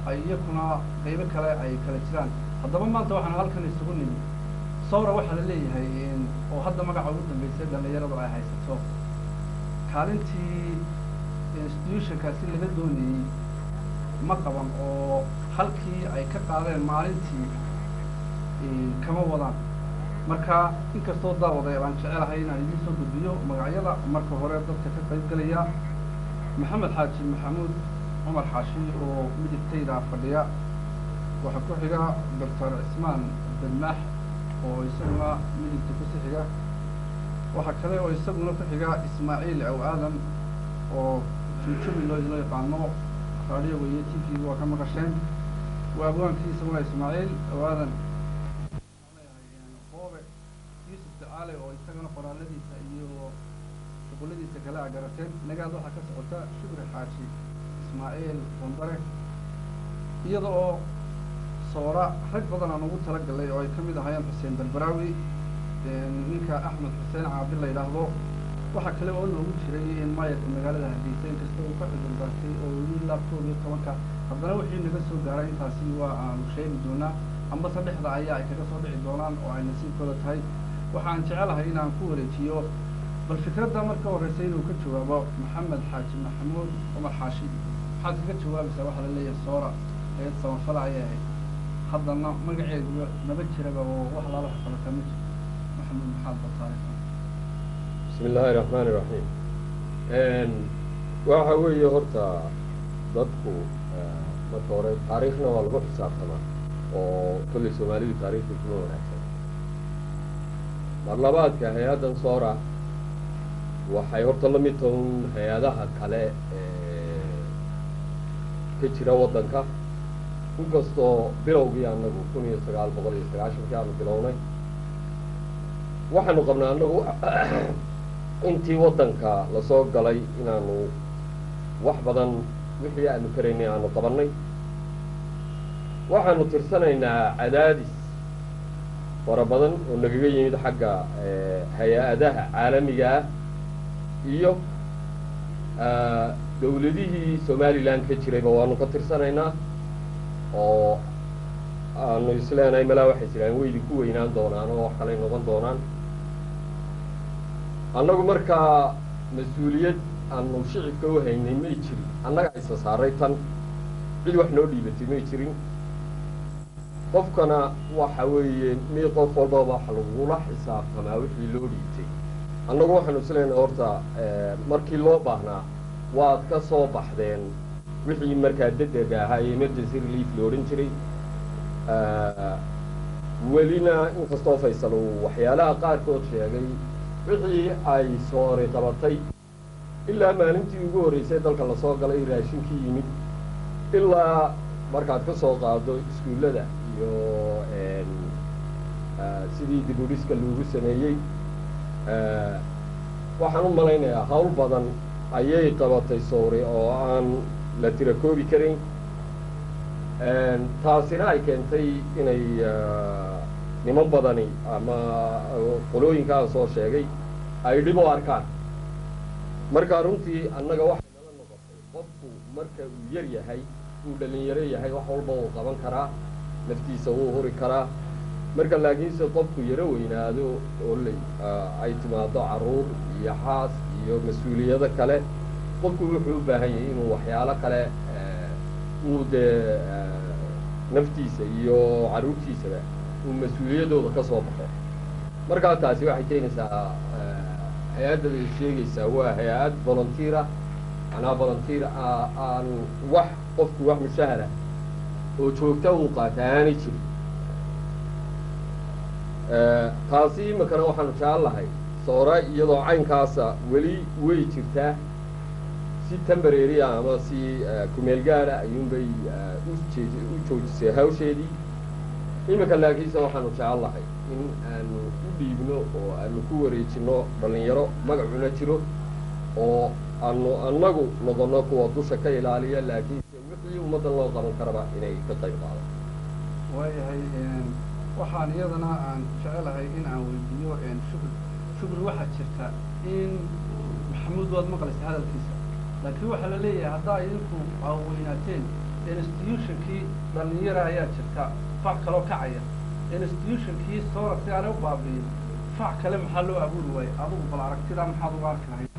ay iyakuna qaybo kale ay kala jiraan haddaba maanta waxaan halkan isugu nimi sawra waxaa la leeyahay oo hadda magaca ugu dambeysay dhallinyaradu ay haysato kaalintii institutionkaasi laga doonayey ma qaban oo halkii ay ka qaadeen maalintii kama wadaan marka inkastoo daawada baan jecelahay inaan idiin soo gudbiyo magacyada marka hore dadka ka qayb gelaya maxamed xaaji maxamuud cumar xaashi oo midigtayda fadhiya waxaa ku xiga doctor cismaan bedmaax oo isaguna midigta ku sixiga waxaa kale oo isaguna ku xiga ismaaciil aw aadan oo jujubi loo loo yaqaano raadioga iyo t v waa ka maqasheen waa abwaankii isaguna ismaaciil aw aadan boobe yuusuf dacaale oo isagana qoraaladiisa iyo shuquladiisa kale a garateen nagaad waxaa ka socota shukri xaaji ismaaciil bondare iyada oo soora rag badan aan ugu talagalay oo ay ka mid ahaayeen xuseen berberaawi ninka axmed xuseen caabi la yidhaahdo waxaa kale oo loogu jiray in maayarka magaalada hargeysa inkasta uu ka cudurdaartay oo weli ilaa koob iyo tobanka haddana wixii naga soo gaaray intaasi waa aanu sheegi doonaa amba saddexda ayaa ay kaga soo dhici doonaan oo ay nasiibkooda tahay waxaan jecelahay inaan ku wareejiyo bal fikradda marka horeysa inuu ka jawaabo maxamed xaaji maxamuud cumar xaashi maxaad kaga jawaabaysaa waxaa la leeyahay soora eed samafala ayay ahayd haddana magaceedu naba jiraba oo wax lala waxqabataa ma jirto maxamuud maxaad bartaaraysaa bismi illaahi raxmaani raxiim waxa weeye horta dadku marka hore taariikhna waa lagu xisaabtamaa oo kolley soomaalidu taariikhda kuma wanaagsan mar labaadka hay-addan soora waxay horta la mid tahay un hay-adaha kale ka jira waddanka inkastoo bilowgii annagu kun iyo sagaal boqol iyo sagaashankii aanu bilownay waxaanu qabnaa annagu intii waddanka lasoo galay inaanu wax badan wixii aanu karaynay aanu qabannay waxaanu tirsanaynaa cadaadis fara badan oo nagaga yimid xagga hay-adaha caalamiga ah iyo dawladihii somalilan ka jirayba waanu ka tirsanaynaa oo aanu isleenahay malaa waxay jiraan weydi ku weynaan doonaan oo wax kalay noqon doonaan annagu markaa mas-uuliyad aanu shicibka u haynay may jirin annaga isa saaray tan cid wax noo dhiibatay may jirin qofkana waxa weeye mi qof walbaba waxa lagula xisaabtamaa wixii loo dhiibtay annagu waxaanu isleenahay horta markii loo baahnaa waad ka soo baxdeen wixii markaa degdega ahaa ee emergency relief la odhan jiray welina inkastoo faysal uu waxyaalaha qaarkood sheegay wixii ay soori qabatay ilaa maalintii ugu horreysay dalka lasoo galay raashinkii yimid ilaa markaad ka soo qaado iskuullada iyo sidii dibudhiska loogu sameeyey waxaan u malaynayaa hawl badan ayay qabatay sawri oo aan la tira koobi karayn taasina ay keentay inay niman badani ama qolooyinka aan soo sheegay ay dhib u arkaan marka runtii annaga waxay nala noqotay qofku marka uu yar yahay uu dhalinyaro yahay wax walba uu qaban karaa naftiisa wuu huri karaa marka laakiinse qofku yaro weynaado oo l ay timaado carruur iyo xaas iyo mas-uuliyado kale qofku wuxuu u baahan yahay inuu waxyaalo kale uu dee naftiisa iyo carruurtiisaba uu mas-uuliyadooda ka soo baxo markaa taasi waxay keenaysaa hay-adda bay sheegaysaa waa hay-ad volunteera manaa volunteer aan wax qofku wax mushahara oo joogta uu qaata aanay jirin taasi imakana waxaanu jecel lahay soora iyadoo caynkaasa weli way jirtaa si tembareria ama si kumeel gaara ayuunbay ujee u joojisay hawsheedii imika laakiinse waxaanu jecel lahay in aanu u dhiibno oo aanu ku wareejino dhalinyaro magacuna jiro oo aanu annagu noqono kuwa dusha ka ilaaliya laakiinse wixii ummaddan loo qaban karaba inay ka qayb qaado waayahay waxaan iyadana aan jecelahay in aan weydiiyo shukr shukri waxaa jirta in maxamuud waad maqlaysa hadalkiisa laakiin waxaa la leeyahay haddaa idinku aaweynaateen institutionkii dhalinyara ayaa jirta fac kaloo kacaya institutionkii soora si aanay u baabi'in fac kale maxaa loo abuuri waayey adigu bal aragtidaa maxaad uga arki lahayd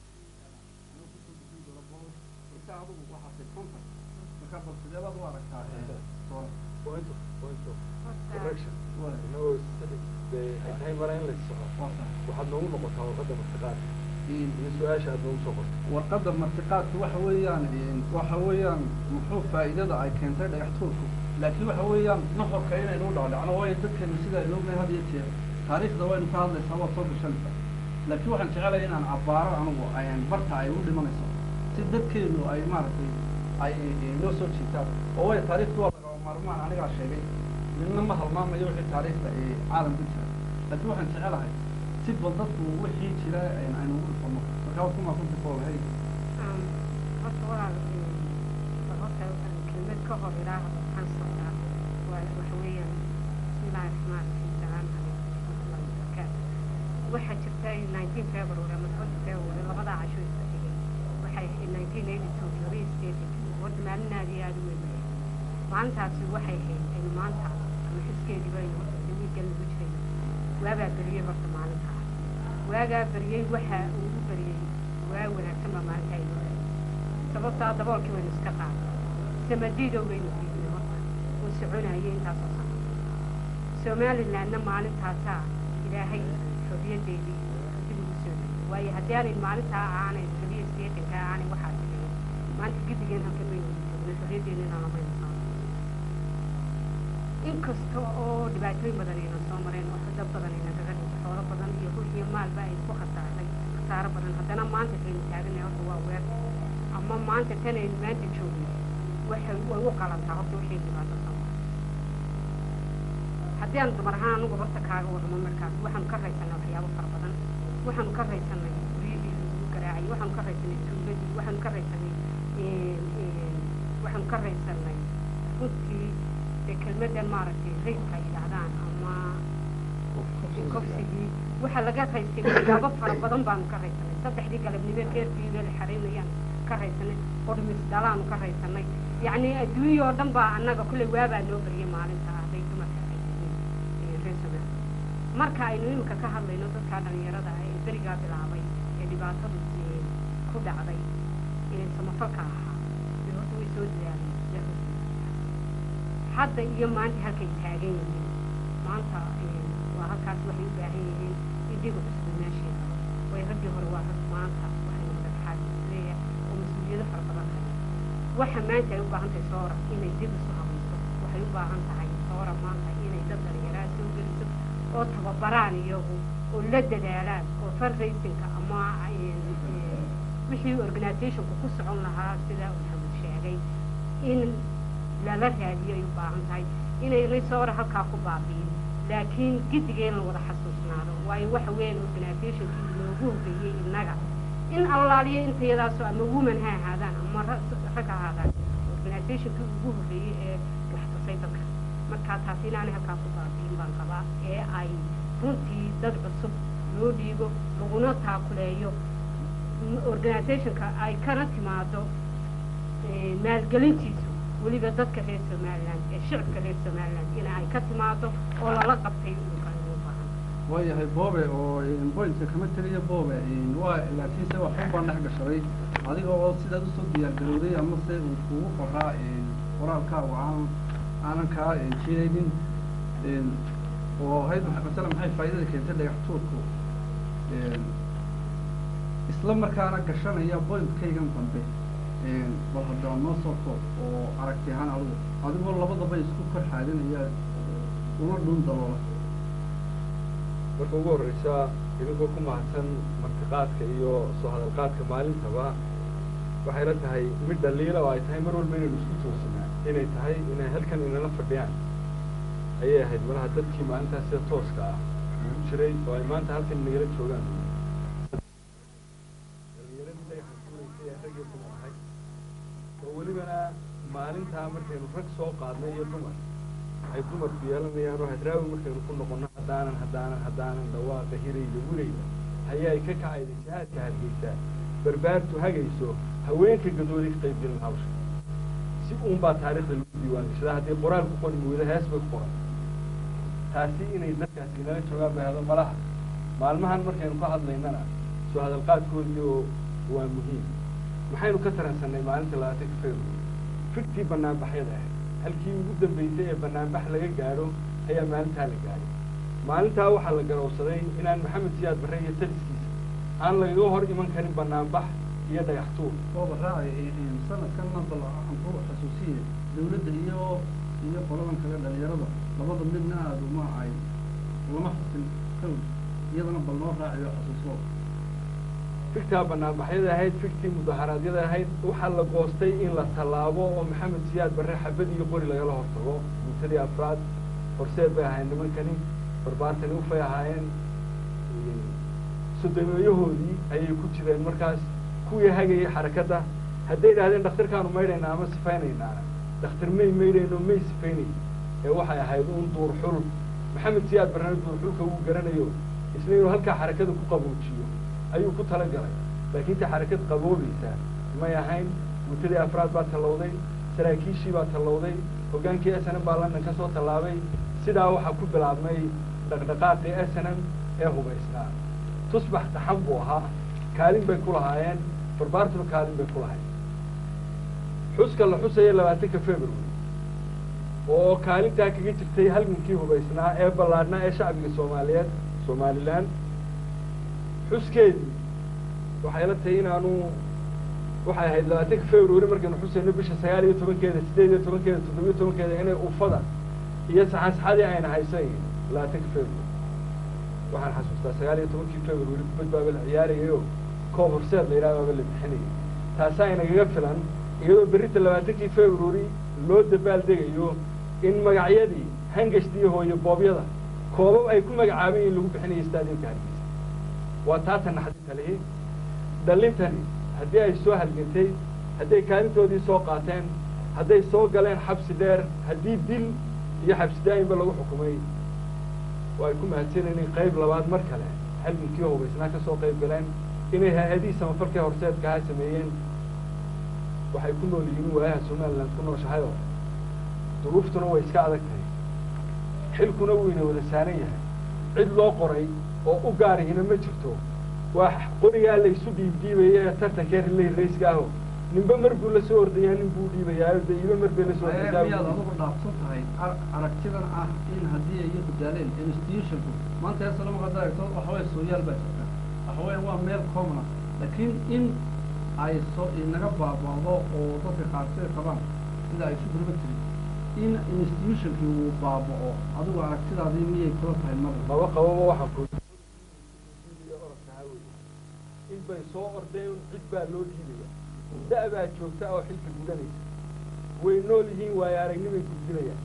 adigu waxaasay konta marka bal sideebaad u aragtaa soora point of point of Horta- correction Waa. inagoo sida dee ay tahay mara in la soco waa sax waxaad noogu noqotaa warqadda martiqaadka Een, iyo su-aasha aad noogu soo qortay warqadda martiqaadku waxa weeyaan een, waxa weeyaan muxuu faa'iidada ay keentay dhagax tuurku laakiin waxa weeyaan nuxurka inaynu u dhacdhacno waayo dadkeenu sida aynu ognahay had iyo jeer taariikhda waynu ka hadlaysaa waa soo gashanaysa laakiin waxaan jecelahay inaan abbaaro anigu ayaan barta ay u dhimanayso si dadkeenu ay maaragtay ay eh, noo soo jiitaan oo waayo taariikhdu waa lagama maarmaan anigaa sheegay midna ma halmaamayo wixii taariikhda ee caalamka jira laakiin waxaan jecelahay si bal dadku wixii jira aynu aynu ugu dhufano marka waad ku maakunta koolahay Um, horta walaal um, bal horta um, kelmad ka hor ilaah waxaan socdaa waa waxa weeyaan bismillaahi raxmaan raxiim salaam calaykum waraxmatullaahi wabarakaatu waxaa jirta in 19 february ama 20 february labadaa casho isku xigay waxay ahayd 1982 laba state horta maalinaadii aada u weyn maalintaasi waxay ahayd aynu maanta ama xiskeedii baynu horta dee wiilkan lagu jirayna waabaa beriyey horta maalintaa waagaa beriyey waxa uu u beriyey waa wanaagsan baa maalintaa inoo beriyey sababtaa daboolkii waynu iska qaaday samadiidow baynu diidnay horta uu soconayay intaasoo sano somalilandna maalintaasaa ilaahay xorriyaddeedii dib ugu soo celiyey waayo haddii aanay maalintaa aanay labiyo sideetanka aanay waxaasi dhicin maanta gidigeen halkan baynu joognay xorriyaddeennina lamaynu saaray inkasta oo dhibaatooyin badan ayna soo mareen oo dad badan ayna kaga dhintay xoolo badan iyo hul iyo maalba ay ku khasaaray khasaaro badan haddana maanta kaynu taaganay horta waa weer ama maanta tan aynu maanta joogno waxay way u qalantaa horta wixii dhibaato soo maray haddii aan dumar ahaan anugu horta kaaga warramo markaas waxaanu ka raysanay waxyaabo fara badan waxaanu ka raysanay guryihii lagu garaacay waxaanu ka raysanay tuuladii waxaanu ka raysanay waxaanu ka raysanay runtii dee kelmadan maaragtay raydka ay yidhaahdaan ama kofsigii waxaa laga raystay waxyaabo fara badan baanu ka raysanay saddexdii galabnimo keerkiiba la xaraynayaan ka raysanay qodhmis dhalaanu ka raysanay yacni adduunya oo dhan baa annaga kulley waabaa noo bariyay maalinta hadday dumarka ay yihiin reer somaaliya marka aynu iminka ka hadlayno dadkaa dhalinyarada ah ee berigaa bilaabay ee dhibaatadu eh, ku dhacday ee samafalka ahaa dee horta way soo dadaaleen hadda iyo maanta halkay taagan yihiin maanta eh, waa halkaas waxay u baahan yihiin in dhiga cusub meesheeda way raggii hore waa rag maanta waxay noqdeen xaadisleeya oo mas-uuliyado fara badan haya waxa maanta ay u baahan tahay soora inay dib isu habayso waxay u baahan tahay soora maanta inay dad dhalinyaraa soo geliso oo tababaraan iyagu oo la dadaalaan oo fundraisingka ama eh, eh, wixii organizationku ku socon lahaa sida uu maxamed sheegay in lala raadiyo ay u baahan tahay inaynay soora halkaa ku baabi'in laakiin gidigeen la wada xasuusnaado waayo waxa weeyaan organizationkii loogu horreeyey innaga in allaaliyo intayadaasoo ama woman ha ahaadaan ama ra- rag ha ahaadaan organizationkii ugu horreeyey ee wax tusay dadka markaa taas inaanay halkaa ku baabi'in baan qabaa ee ay runtii dad cusub loo dhiigo laguna taakuleeyo m- organizationka ay kana timaado eh, maalgelintiisu weliba dadka reer somaliland ee shicibka reer somaliland in ay ka timaado oo lala qabtay dhulkan ugu baahan waayahay boobe oo bointka kama teliya boobe waa laakiinse waxun baan dhex gashaday adiga oo sidaad usoo diyaargarowday ama se uu kugu qoraa qoraalkaagu aan aanan kaa jiidaynin oo ahayd maxa- masala maxay faa'iidada keentay dhagax tuurku isla markaana gashanaya bointkaygan dambe bal haddaba noo soo koob oo aragti ahaan adigu adigoo labadaba isku kor xaadinaya una dhuun daloola marka ugu horreysa idinkoo ku mahadsan martiqaadka iyo soo hadalqaadka maalintaba waxayna tahay mid dhaliila oo ay tahay mar walba inaynu isku toosinaa inay tahay inay halkan inala fadhiyaan ayay ahayd malaha dadkii maalintaas sida tooska ah ugu jiray oo ay maanta halkan inagala joogaan dhalinyaradii dhagaxa tuuraysay ee raggii kuma ahay oo welibana maalintaa markaynu rag soo qaadnay iyo dumar ay dumarku yeelanayaan oo hadraawi markaynu ku noqonno haddaanan haddaanan haddaanan dhawaaqa hirayda wirayda hayaay ka kacayda jihaadka hargeysaa barbaartu hagayso haweenka gadooday ka qayb gelin hawsha si uun baa taariikhda lagu diiwaangashadaa haddii qoraal ku qori weydo hees bay ku qoran taasi inay dadkaasi inala joogaan bay hado malaha maalmahan markaynu ka hadlaynana soo hadalqaadkoodii oo waa muhiim maxaynu ka taransannay maalinta labaatanka february fiktii banaanbaxyada ahayd halkii ugu dambeysay ee banaanbax laga gaadho ayaa maalintaa la gaadhay maalintaa waxaa la garowsaday inaan maxamed siyaad barre iyo taliskiisa aan lagaga hor iman karin banaanbax iyo dhagax tuur ooba raacay sanadkan maanta aan ku xasuusiye dawladda iyo iyo qoladan kale dhalinyarada labada midna aada uma ay lama xusin kow iyadana bal noo raaciyo xasuuso fiktaa banaanbaxyada ahayd fiktii mudaharaadyada ahayd waxaa la goostay in la tallaabo oo maxamed siyaad barre xabad iyo qori lagala hortago muntadii afraad horseed bay ahaayeen nimankani barbaartani ufay ahaayeen sodomeeyahoodii ayay ku jireen markaas kuwii hagayay xarakadda hadday idhahdeen dhakhtarkaanu maydhaynaa ama sifaynaynaa dhakhtar may maydhayno may sifaynayn ee waxay ahayd un duur xul maxamed siyaad barrena duur xulka wuu garanayo isna inuu halkaa xarakada ku qaboojiyo ayuu ku tala galay laakiin ta xarakad qaboobaysaa may ahayn muntadii afraad baa tallowday saraakiishii baa tallowday hoggaankii s n m baa london ka soo tallaabay sidaa waxaa ku bilaabmay dhaqdhaqaaqii s n m ee hubaysnaa tusbax taxan buu ahaa kaalin bay ku lahaayeen barbaartuna kaalin bay ku lahayd xuska la xusaya labaatanka february oo kaalintaa kaga jirtay halgankii hubaysnaa ee ballaadhnaa ee shacbiga soomaaliyeed somalilan xuskeedii waxay la tahay inaanu waxay ahayd labaatanka february markaynu xusayno bisha sagaal iyo tobankeeda sideed iyo tobankeeda toddobiyo tobankeeda inay ufada iyo saxansaxadii ayna haysan labaatanka february waxaan xasuustaa sagaal iyo tobankii february kubad baaba la ciyaarayayo koob horseed la yidhaha baaba la bixinayay taasaa inagaga filan iyadoo berrita labaatankii february loo dabaal degayo in magacyadii hangashtii hooyo boobyada koobab ay ku magacaabeen in lagu bixinayo stadiumka hargeysa waa taata naxdinta lihi dhallintani haddii ay soo halgantay hadday kaalintoodii soo qaateen hadday soo galeen xabsi dheer haddii dil iyo xabsi daa'imba lagu xukumay oo ay ku mahadsaneen in qayb labaad mar kale halgankii hubaysnaa ka soo qayb galeen inay hay-adihii samafalkee horseedka ahaa sameeyeen waxay ku nool yihiin waayaha somaliland ku nooshahayoo duruuftuna way iska adag tahay xilkuna wuu ina wada saaran yahay cid loo qoray oo u gaarihina ma jirto waa qorigaa la isu dhiibdhiibaya ee tartankee rilay rayska aho ninba mar buu la soo ordayaa nin buu dhiibayaayo de iba mar bay la soo miyaad ordaysaa adugu dhaafsan tahay ar- aragtidan ah in haddii ay iyagu daaleen institutionku maanta heesa lama qada eegto waxa weye sooyaal baa jirta waxa weya waa meel commona laakiin in ay soo inaga baaba'do oo dadka qaarkood qabaan sida ay isu gurba tiri in institutionkii uu baaba'o adigu aragtidaadii miyay kula tahay mar maba qababa waxaan ku in bay soo ordeen cid baa loo dhiibaya da- baa joogta oo xilka gudanaysa way nool yihiin waayo aragnimay gudbinayaan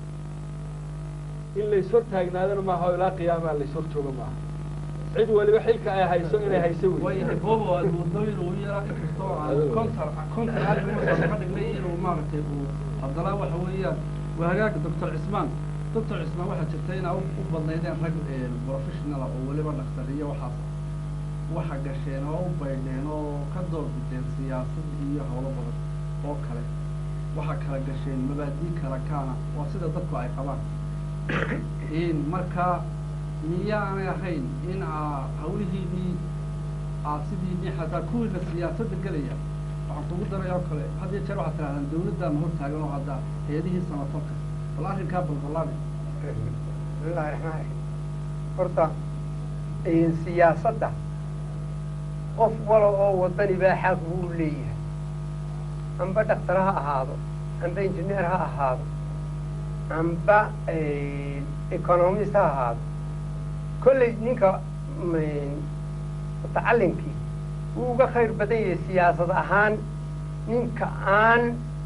in lays hor taagnaadana maaha oo ilaa qiyaamaa lays hor jooga maaha cid waliba xilka ay hayso inay hayso wey waayahay boobo aad wadooyin uu yaraa inkastoo aan kontar kontar aalimusa ka dhignay inuu maaragtay uu haddana waxa weeyaan waa hagaaga doctor cismaan doctor cismaan waxaa jirta inaa u u badnaydeen rag professionala oo weliba dhaktar iyo waxaas waxa gasheen oo u baydheen oo ka doorbideen siyaasad iyo howlo badan oo kale waxa kala gasheen mabaadii kala kaana waa sida dadku ay qabaan in marka miyaanay ahayn in aa hawlihiinii aad sidiinii xataa kuwiina siyaasadda gelaya waxaan kugu daraya oo kale had iyo jeer waxaad tidhahdaan dawladdaana hor taagan oo hadda hay-adihii samafalka bal arrinkaa balballaami bismillahi raxmaan raxiim horta siyaasadda qof walo oo wadani baa xaq buu leeyahay amba dhakhtar ha ahaado amba injineer ha ahaado amba economist ha ahaado kolley ninka mutacalinkii wuu uga khayr badan yahay siyaasad ahaan ninka aan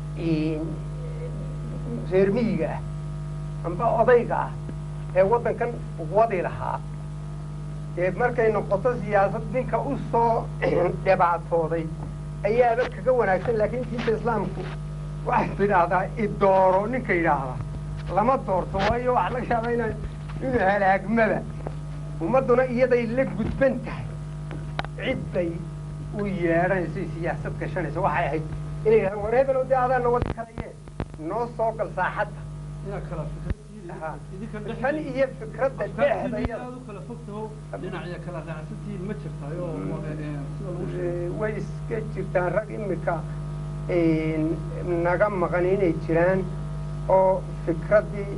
reer miyiga ah amba odayga ah ee waddankan wadi lahaa ee markay noqoto siyaasad ninka u soo dhibaatooday ayaaba kaga wanaagsan laakiin diinta islaamku waxay tidhaahdaa idooro ninka yidhaahda lama doorto waayo waxaa laga yaabaa ina inuu halaagmaba ummadduna iyaday la gudban tahay cid bay u yeedhanayso siyaasad gashanaysa waxay ahayd inay yidhahdaan war hebelo dee adaana wadi karayee noo soo gal saaxadda inaad kala fikradtihiin Aha. idinka tan iyo fikradda afkaartiina dhexdayada aad u kala fogtaho dhinacya kala raacsantihiin ma jirtayo oo eh, eh, sida lagu sheegay Eh, way iska jirtaan rag imika naga maqan inay jiraan oo fikraddii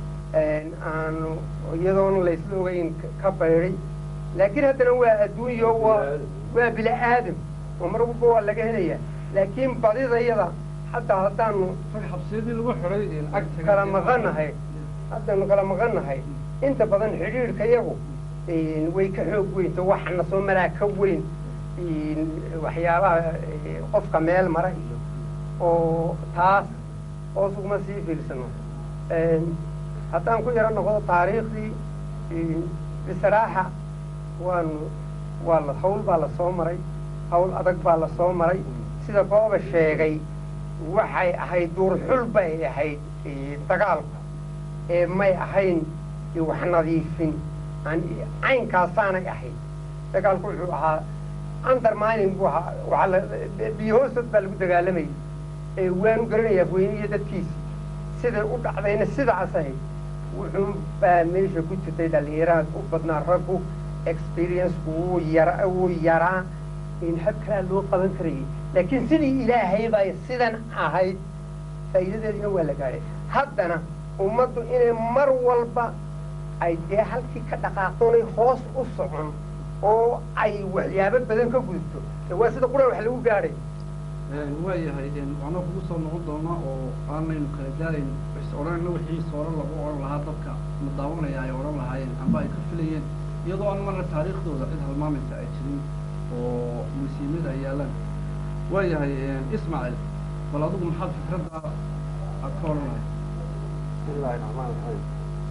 aanu iyadoona laysla ogeyn ka bayday laakiin haddana waa adduunyo waa waa bini aadam oo mar walba waa laga helayaa laakiin badidayada hadda haddaanu rag xabsiyadii lagu xiday eh, agtaga kala maqannahay haddaanu kala maqannahay inta badan xidhiidhka yagu way ka xoog weynto waxana soo maraa ka weyn waxyaabaha eh, qofka meel mara iyo oo taas hoos uguma sii fiirsano haddaan ku yaro noqdo taariikhdii bisraaxa waanu waa la hawl baa la soo maray hawl adag baa la soo maray sida booba sheegay waxay ahayd duurxul bay ahayd eh, dagaalku ee may ahayn eh, wax nadiifin aan- caynkaasaanay ahayd dagaalku wuxuu ahaa undermining buu ahaa waxaa la biyo hoostood baa lagu dagaalamayay ee waanu garanayaa weyne iyo dadkiisi siday u dhacdayna sidaas ahayd wuxuu baa meesha ku jirtay dhallinyaraha u badnaa raggu experienceku wuu yara wuu yaraa in hab kalaa loo qaban karayay laakiin sidii ilaahay bay sidan ahayd faa'iidadeedina waa la gaadhay haddana ummaddu inay mar walba ay dee halkii ka dhaqaaqoonay hoos u socon oo ay waxyaabo badan ka gudubto de waa sida qura wax lagu gaadhay waayahay waana kugu soo noqon doona oo aanaynu kala gaarayn is odhanayna wixii sooro lagu odhan lahaa dadka ma daawanaya ay odhan lahaayeen amba ay ka filayeen iyadoo aan marna taariikhdooda cid halmaamaysa ay jirin oo musiimada ay yaalaan waayahay ismaaciil bal adigu maxaad fikradda aad ka odhan lahayd bismillahi raxmaan raxiim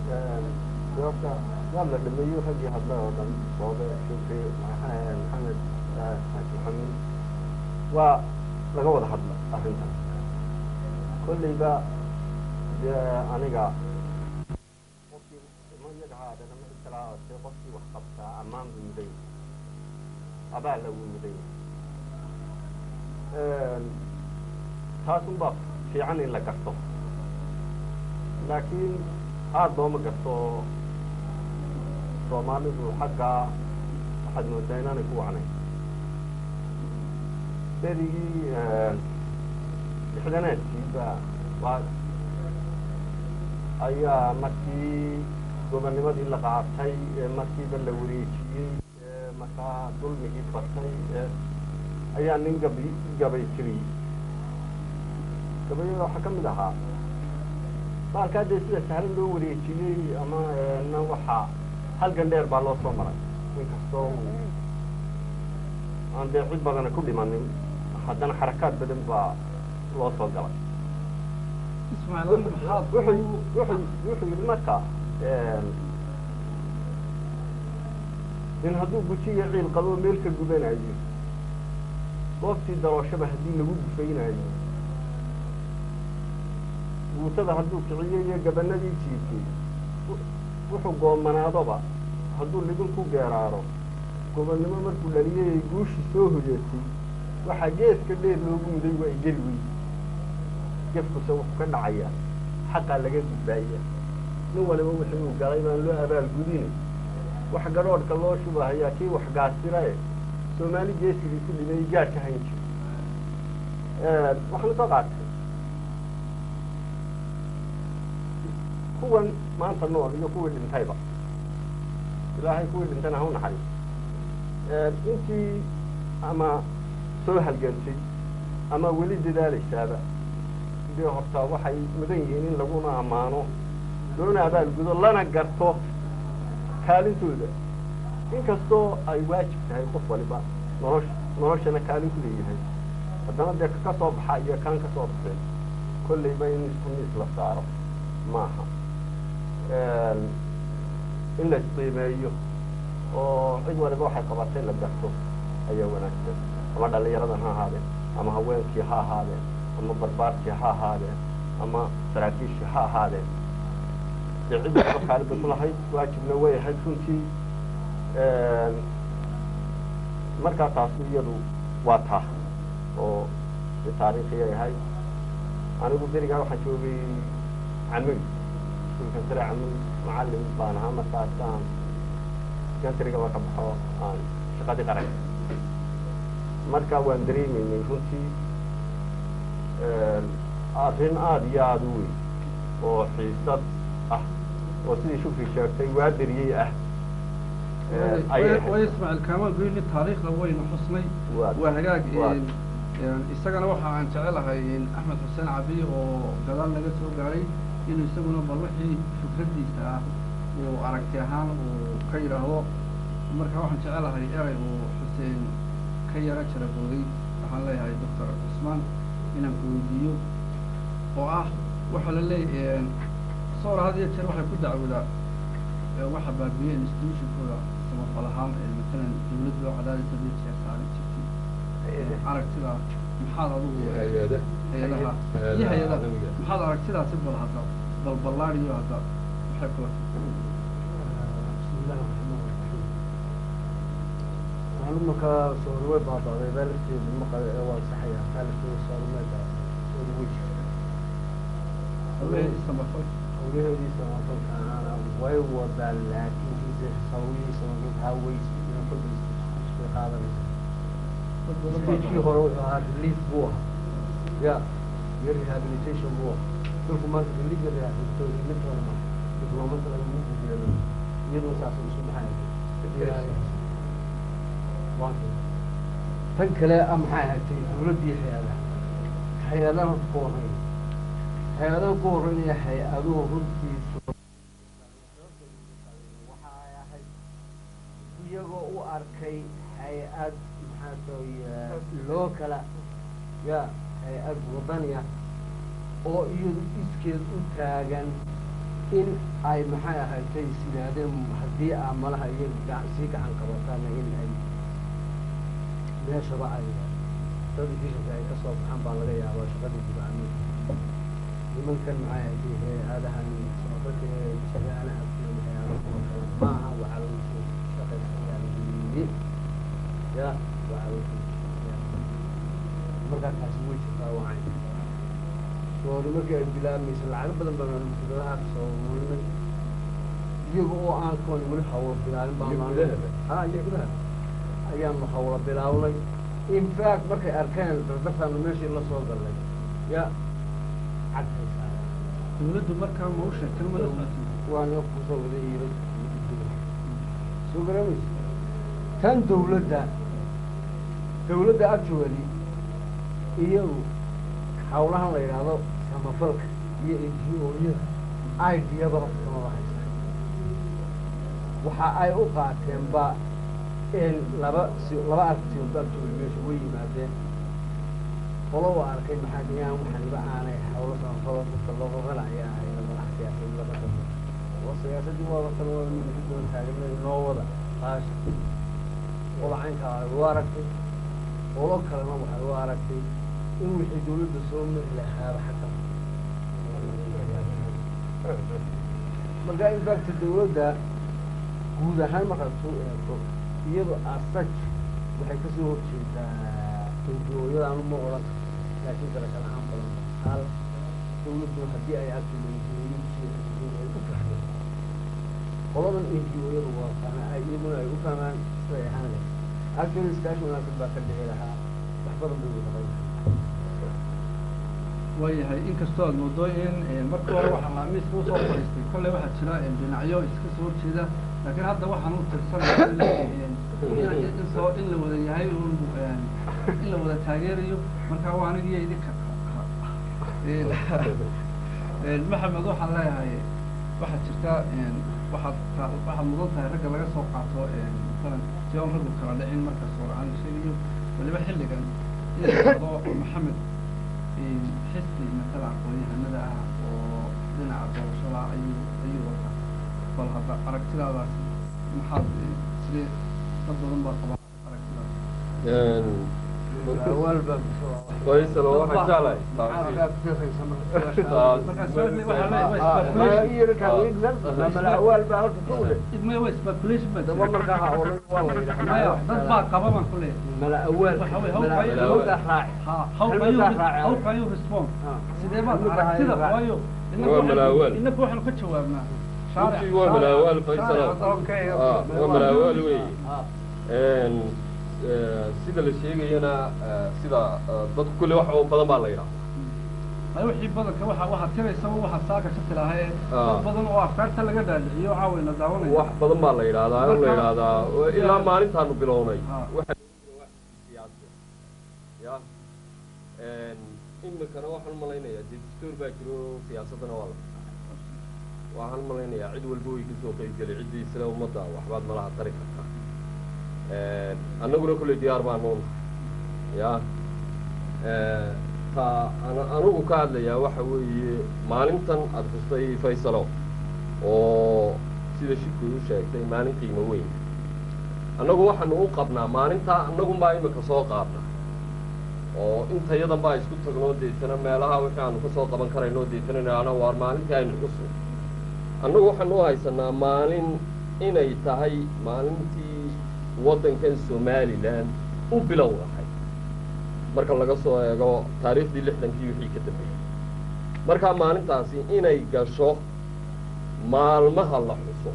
doorta waa la dhameeyo raggii hadla oo dhan boobe shukri maxaa maxamed xaaji maxamed waa laga wada hadla arrintan kolleyba dee aniga qofkii ma yadhahaadana ma iskalaase qofkii wax qabtaa ammaan buu mudan yahay abaalla wuu mudan yahay taasunbaa fiican in la garto laakiin aada looma garto soomaalidu xaggaa waxaad moodaa inaanay ku wacnayn berigii lixdanaadkiiba waa ayaa markii gobonnimadii la qaatay ee markiiba la wareejiyey ee markaa dulmigii batay ee ayaa nin gabi gabay tiriyey gabayada waxaa ka mid ahaa baalkaa dee sida sahlan loo wareejiyey ama na waxaa halgan dheer baa loo soo maray inkastoo uu aan dee cid badana ku dhimanin haddana xarakaad badan baa loo soo galay ismaaciil adigu maxaad wuxuu wuxuu wuxuu yidhi marka nin hadduu gujiyo ciil qabo meel ka gubanayo goobtii darooshaba haddii lagu gufaynayo guutada hadduu kiciyo iyo gabanadii jiifay wuxuu goomanaadoba hadduu libin ku geeraaro gobonnimo markuu dhaliyay ay guushi soo hoyeetay waxaa geeska dheer loogu muday waa igeli wey gefkuse wuxuu ka dhacayaa xaqaa laga gudbaaya nin waliba wixii uu galay baan loo abaalgudine wax gadhoodhka loo shubahayaa kii wax gaasirae soomaali geesigii ku dhimay gaadh ka hayn jiro waxaan soo qaatay kuwan maanta nool iyo kuwii dhintayba ilaahay kuwii dhintayna ha u naxariis intii ama soo halgantay ama weli dadaalaysaaba dee horta waxay mudan yihiin in laguna ammaano loona abaalgudo lana garto kaalintooda inkastoo ay waajib tahay qof waliba nolosha noloshana kaalin ku leeyahay haddana dee ka soo baxa iyo kaan ka soo baxeen kollayba in isku miis la saaro maaha in la isqiimeeyo oo cid waliba waxay qabatay la garto ayaa wanaagsan ama dhallinyaradan ha ahaadeen ama haweenkii ha ahaadeen ama barbaarkii ha ahaadeen ama saraakiishii ha ahaadeen dee cid waliba kaalin bay ku lahayd waajibna way ahayd runtii markaa taasi iyadu waa taa oo si taariikhiyay ahayd anigu berigaa waxaan joogay camig iskuulkan sare camig macallin baan ahaa markaasaan gantrigaba ka baxo aan shaqadii qaran marka waan dareemaynay runtii arrin aada iyo aada u weyn oo xiisad ah oo sidii shukri sheegtay waa beriyey ah ayay ahayd. way ismaaciil kaamaan goyni taariikhda waynu xusnay Waa- waa hagaag waa- een, een, isagana waxa aan jecelahay in axmed xuseen cabiy oo gadaal naga soo gaaray inuu isaguna bal wixii fikradiisa ah uu aragti ahaan uu ka yidhaahdo marka waxaan jecelahay erey uu xuseen ka yara jarabooday waxaan leeyahay doctor cusmaan inaan ku weydiiyo oo ah waxaa la leeyahay soora had iyo jeer waxay ku dacwoodaa ee waxa baabiye institutionkooda samafal ahaan ee matalan dawladda oo cadaadisa iyo jeer saaran jirtay aragtida maxaad adigu hay-ada hay-adaha Hay-adaha iyo hay-adaha caalamiga. maxaad aragtidaasi bal hadda bal ballaariyo hadda maxay kula بسم الله الرحمن الرحيم معلومة صور بعض غيبال في المقال أول صحيح قال في صار ماذا الوجه haweeney samafal أوليه دي سما كان أنا ويو بال لكن في سوي سما هاويس من كل في هذا في شيء هو هذا ليف بوه يا rehabilitation buu dalku maanta religion rehabilitation mid wala ma dibloomada lagu gudbiyo iyadoo saas isu baxay tan kale ah maxay ahaatay dawladdii hay-adaha hay-adaha ku horreyn hay-adaha ku horreynaya hay-aduhu runtiisu waxa ay ahayd iyagoo u arkay hay-ad maxaa sooy loo kala ya hay-ad wadaniya oo iyadu iskeed u taagan in ay maxay ahaatay is yidhaahdeen haddii aa malaha iyaga gacan sii gacan qabataana in ay meeshaba ay dad bishanka ay ka soo baxaan baa laga yaabaa shaqadii dibacmi nimankan maxay ahaatay hay-adahan socdaka ee shagaalaha hay-ado kuwa kale maaha waxaa lagu soo shaqaysanayaan yii ya waxaa lagu soo markaa taasi way jirtaa wacay soori markii ay bilaabmaysa lacago badan baan musladaha soo mulinay iyaga oo aan kuwan weli hawlo bilaabin baan Iyo gudahaba? ha iyo gudaha ayaanu hawlo bilaabnay in fact markay arkeen dardartaanu meeshii la soo galnay ya cadhaysaa dawladdu markaa ma u sheegtay ma la socotay waana kusoo wada iibay soo garamaysa tan dawladda dawladda actually iyagu hawlahan la yidhaahdo samafalka iyo ngo-yada idiyadaba kamaba haysta waxa ay u qaateenba in laba si laba aragtiyood actually meesha way yimaadeen qolo waa arkay maxaa dhiyaan waxaniba aanay hawlo samafalo dadka loo qabanaya ahayna madax siyaasadda ka dambe oo siyaasaddii waaba kan waa mid ku doon taagan noo wada qaasha qola caynkaa ay u aragtay qolo kalena waxay u aragtay in wixii dawladda soo mari lahaaba xataa marka in fact dawladda guud ahaan markaad soo eegto iyadu asaj waxay kasoo horjeedaa ngo-yada anu ma odhan laakiin kale kala aan badan hal dawladdu haddii ay actually ay u fahmeen qoladan ngo-yadu waa fahma ay iyaguna ay u fahmaan siday ahaan leh actually iskaashi wanaagsan baa ka dhici lahaa wax badan bay u qaban waayahay inkastoo aad moodo in markii hore waxaa laamiiska usoo fadhiistay kolley waxaa jira dhinacyo iska soo horjeeda laakiin hadda waxaan u tirsanaya in soo in la wada yahay un in la wada taageerayo marka waa anigiyo idinka maxamed waxaan leeyahay waxaa jirta waxaad waxaad mudan tahay ragga laga soo qaato masalan si oon raggu kala dhicin marka sooracan la sheegayo waliba xilligan in la yidhahdo maxamed xisbi matala aqoon-yahanada ah oo dhinaca doorashada ayuu ayuu wataa bal hadda aragtidaadaasi maxaad sidee dad badan baa qabaa aragtidaas malawaal baa faysal oo waxaan jeclahay maxaa kufiiqaysa taas markaas waxaa leeyahay waa speculation malawaal baa halka ka ule idmay waa speculation baa daba jira markaa ha odhan waa la maya yidhaha dad baa qaba baan ku leeyahay malawaal Waxa weeye, how can you- malawalka raaci ha how can you Kelmaddaa raaci. how can you respond Ah. sidee baad Kelmaddaa aragtida raaci. waayo Waa malaawaal. inaku waxaanu ka jawaabnaa runtii waa malaawaal faysal Okay, Ah, waa malaawaal weeye Ah. Een, eh, sida la sheegayana eh, sida eh, dadku kulle wax oo badan baa la yidhaha ay wixii badanka waxa waxa tiraysaba waxa saaka ka tilaahay Ah. dad badan oo afkaarta laga dhaadhiciyo caawayna daawanaya wax badan baa la yidhahdaa oo la Marka- yidhahdaa oo ilaa maalintaanu bilownay Ah. waxa wax siyaasi ya Een, imikana waxaan malaynayaa dee dastuur baa jiro siyaasadana waa la waxaan malaynayaa cid walba way kasoo qeyb gelay ciddii sida ummadda waxbaad malaha tari kartaa Een, annaguna kulley diyaar baa noon ya Ee, ta ana- anigu ka hadlayaa waxa weeye maalintan aada xustay faysalo oo sida shirku u sheegtay maalin qiimo weyn annagu waxaanu u qabnaa maalintaa annagunbaa imika soo qaadna oo intayadan baa isku tagno deetana meelaha wixii aanu kasoo qaban karayno deetana idhaahno waar maalintii aynu xusu annagu waxaanu u haysanaa maalin inay tahay maalintii waddankan somalilan u bilow ahay marka laga soo eego taariikhdii lixdankii wixii ka dambeeyey markaa maalintaasi inay gasho maalmaha la xuso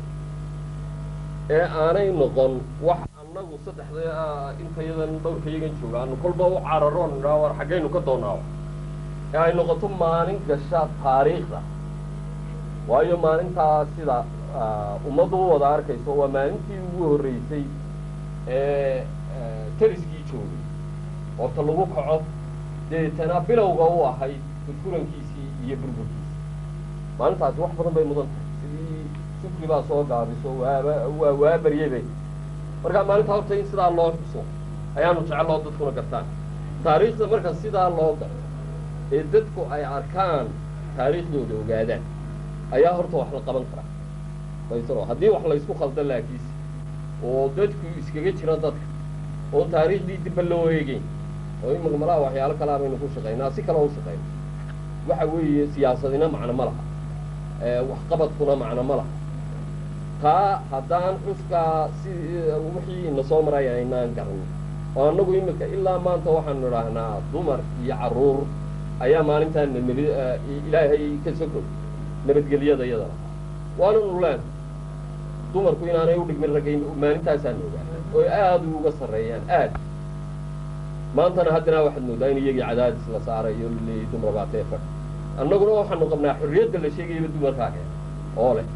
ee aanay noqon wax annagu saddexda intayadan dhowrkayagan jooga aanu kolba u cararoon idhaa war xaggaynu ka doonaawo ee ay noqoto maalin gasha taariikhda waayo maalintaa sida ah, ummaddu u wada arkayso waa maalintii ugu horreysay ee eh, tariskii joogay horta lagu kaco deetana bilowga u ahayd furfurankiisii iyo burburkiisii maalintaasi wax badan bay mudan tahay sidii shukri baa soo gaabiso waaba waa waa baryebe markaa maalinta horta in sidaa loo xuso ayaanu jecelloo dadkuna gartaan taariikhda marka sidaa loo garto ee dadku ay arkaan taariikhdooda ogaadaan ayaa horta wax la qaban karaa faysalo haddii wax laysku khaldan laakiinse oo dadku iskaga jira dadka oo taariikhdii dibba loo eegeyn oo imika malaha waxyaalo kalea baynu ku shaqaynaa si kale u shaqayna waxa weeye siyaasadina macno ma laha ee waxqabadkuna macno ma laha taa haddaan xuskaa si wixii ina soo maray aynaan garan oo annagu imika ilaa maanta waxaanu idhaahnaa dumar iyo carruur ayaa maalintaan nabad ilaahay ka sokow nabadgelyada iyada lahaa waananu leen dumarku inaanay u dhigmin ragga maalintaasaan ogaana oo aada uga sarreeyaan aad maantana haddana waxaad moodaa in iyagii cadaadis la saarayo laleeyahy dumar baa tee fadh annaguna waxaanu qabnaa xorriyadda la sheegayaba dumarkaa keen oo leh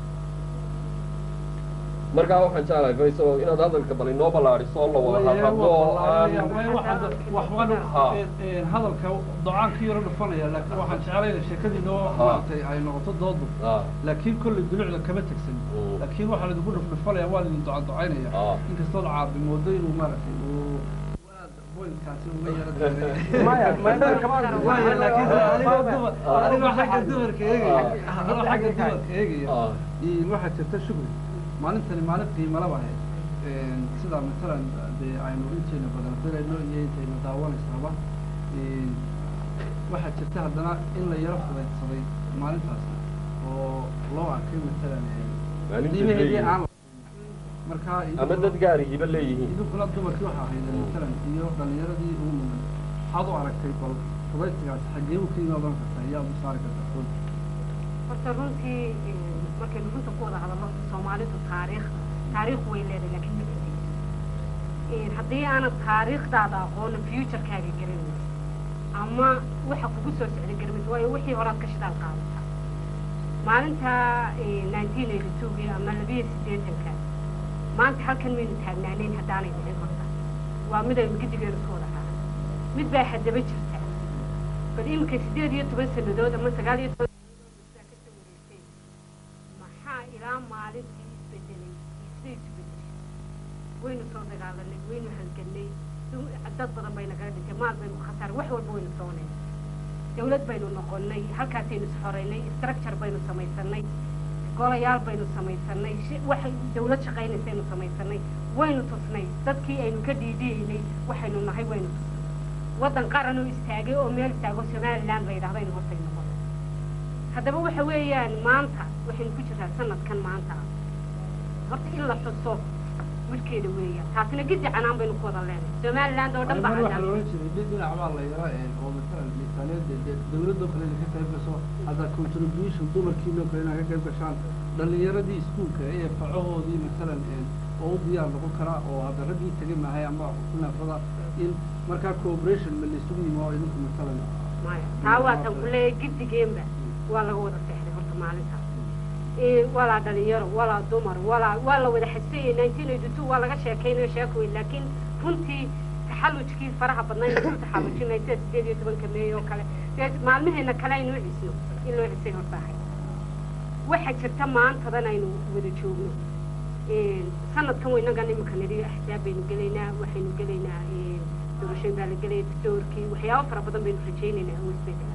markaa waxaan jeclahay faysalo inaad hadalka bal inoo ballaadhiso oo la wada hadlo oo aan Ha. hadalka docaankii yaro dhufanaya laakiin waxaan jeclayna sheekadiinoo Ha. maaragtay ay noqoto doodu Ah, laakiin kolley dulucda kama tegsan Mm. laakiin waxaa laidinku dhufdhufanaya waa laidin duca ducaynaya Ah. inkastood caabi moodo inuu maaragtay uu boynkaasi uga yara Maya, maya, kama Maya, laakiin adigoo dumar Ah. adigoo xagga dumarka eegaya Ah. adigoo xagga dumarka eegaya ah, iyo waxaa jirta shugri maalintani maalin qiimo laba ahayd sidaa matalan dee aynu inteena badan filayno iyo intayna daawanaysaba waxaa jirta haddana in la yaro fudaydsaday maalintaas oo loo arkay matalan Maalinta qiimaheedii leeyihiin. aan la markaa ama dad gaarigiiba leeyihiin idinkuna dumarkii waxaa ahayd matalan iyo dhalinyaradii ugu mudan waxaad u aragtay bal fudaydsigaas xaggee u ka imaadan kartaa yaa u saari kartaa runta horta runtii eh, markaynu runta ku wada hadalno soomaalidu taariikh taariikh way leedahay laakiin ma cedayso haddii aanad taariikhdaada aqoonin futurekaaga garanaysa ama waxa kugu soo socda garanaysa waayo wixii horaad ka shidaal qaadata maalinta nineteen eighty two-gii ama labiyo siddeetanka maanta halkan maynu taagnaanayn haddaanay dhicin horta waa midaynu gidigeenu isku wada raacay mid baa haddaba jirta bal iminka siddeed iyo toban sannadood ama sagaal iyo toban sannadood baa ka soo wareegtay maxaa ilaa maalintii isbedelay iyo siday isu bedeshay waynu soo dagaalanay waynu halgannay du- dad badan bay nagaga dhintay maal baynu khasaaray wax walba waynu soonay dawlad baynu noqonnay halkaasaynu isxoraynay structure baynu samaysanay golayaal baynu samaysanay shi- waxay dawlad shaqaynaysaynu samaysanay waynu tusnay dadkii aynu ka dhiidhiyeynay waxaynu nahay waynu tusnay waddan qaran oo istaagay oo meel istaago somaliland la yidhahdo in hortay noqoto haddaba waxa weeyaan maanta waxaynu ku jiraa sanadkan maanta horta in la xuso wilkeeda weeyaan taasina gidi canaan baynu ku wada leenahay somaliland oo dhan baa mar waxaa cadaan loolan jiray dhi- dhinac baa la yaraa oo matalan miisaaniyadda dee dawladoo kale inay ka qayb gasho hadda contribution dumarkiinoo kale inay ka qayb gashaan dhallinyaradii iskuulka ee facahoodii matalan oo u diyaar noqon karaa oo hadda raggii tegay maahay ama naafada in markaa cooperation ma laysugu yimi oo idinku matalan maya taa waatan ku leeyahay gidigeenba waa laga wada seexday horta maalintaas Eh, walaa dhalinyaro walaa dumar walaa waa la wada xasayay nineteen eighty two waa laga sheekaynayo sheeko weyn laakiin runtii taxallujkii faraha badnaa inuu ku taxallujinay sida sideed iyo tobanka meey oo kale dee maalmaheena kale aynu u cisno in loo cisay horta ahay waxaa jirta maantadan aynu wada joogno Eh, sanadkan waynagan imika nidhi axsaab baynu gelaynaa waxaynu gelaynaa eh, doorashooyin baa la gelaya doorkii waxyaabo fara badan baynu rajaynaynaa oo isbedela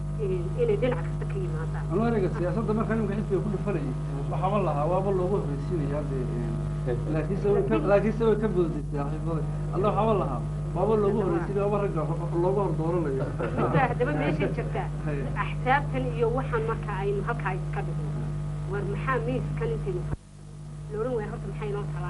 Eh, inay dhinac kasta ka yimaadaan anu ereyga siyaasadda markaa nimka xisbiga ku dhufanayay waxaaba lahaa waaba loogu horreysiinaya dee laakiinse way ka laakiinse way ka boodisay saaxiibada alla waxaaba lahaa waaba loogu horreysiinaya waaba ragga loogu hor dooranayo Intaa haddaba meeshay jirtaa Haye. axsaabtan iyo waxaan marka aynu halkaa iska dhigno war maxaa miiskan intaynu la odhan waaya horta maxaa inoo talaa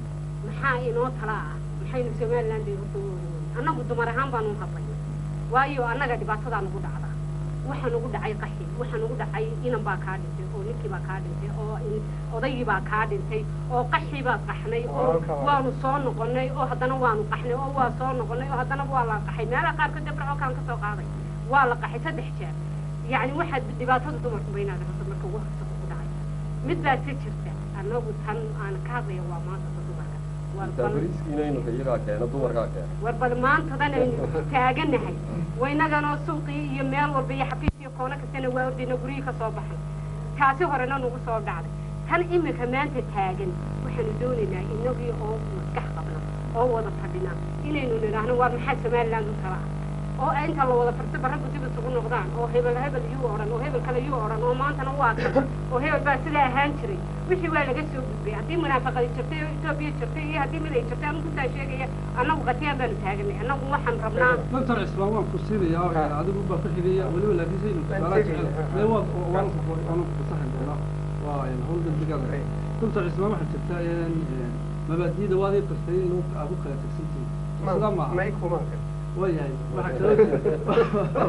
maxaa inoo talaa ah maxaynu somaliland ay horta u oran weyne annagu dumar ahaan baanu u hadlay waayo annaga dhibaatadaa nagu dhacda waxaa nagu dhacay qaxi waxaa nagu dhacay inan baa kaa dhintay oo ninkii baa kaa dhintay oo in- odaygii baa kaa dhintay oo qaxii baa qaxnay oo Walaalka waa. waanu soo noqonay oo haddana waanu qaxnay oo waa soo noqonay oo haddana waa la qaxay meelaha qaarkood debraco kaan ka soo qaaday waa la qaxay saddex jeer yacni waxaad dhibaatada dumarku baynaada horta marka ugu horta ugu dhacay mid baa si jirta annagu tan aan ka hadlaya waa maanta ta dumarka war bal bariiskiina inuka iyagaa keena dumarkaa keena war bal maantadan aynu taaganahay waynaganoo suuqii iyo meel walba iyo xafiis iyo koono kastana waa ordayna guryihii ka soo baxay taasi horena nagu soo dhacday tan imika maanta taagan waxaanu doonaynaa inagii oo maskax qabna oo wada fadhina inaynu nidhaahno war maxaa somaliland u talaa oo inta la wada farta barraggu dib isugu noqdaan oo hebel hebel yuu odhan oo hebel kale yuu odhan oo maantana waa kan oo hebel baa sidaa ahaan jiray wixii waa laga soo gudbay haddii munaafaqadi jirtay oo etoobiya jirtay iyo haddii mid ay jirtay anigu intaa sheegaya annagu qatiyaan baanu taaganay annagu waxaan rabnaa doctor cismaan waan ku siinaya oo Ha. adigu baa ku xigaya weliba laakiin saynu Waan tusaalaha tegaya, jecel ha. mee waad waan waan fasaxi doonaa waa hawl degdegaada Right. doctor cismaan waxaa jirta in mabaadi'da waad ii qastay in lagu- aad ku kala tegsantihiin sidaa maaha may kuma kan waayahay waxaa kaloo jirta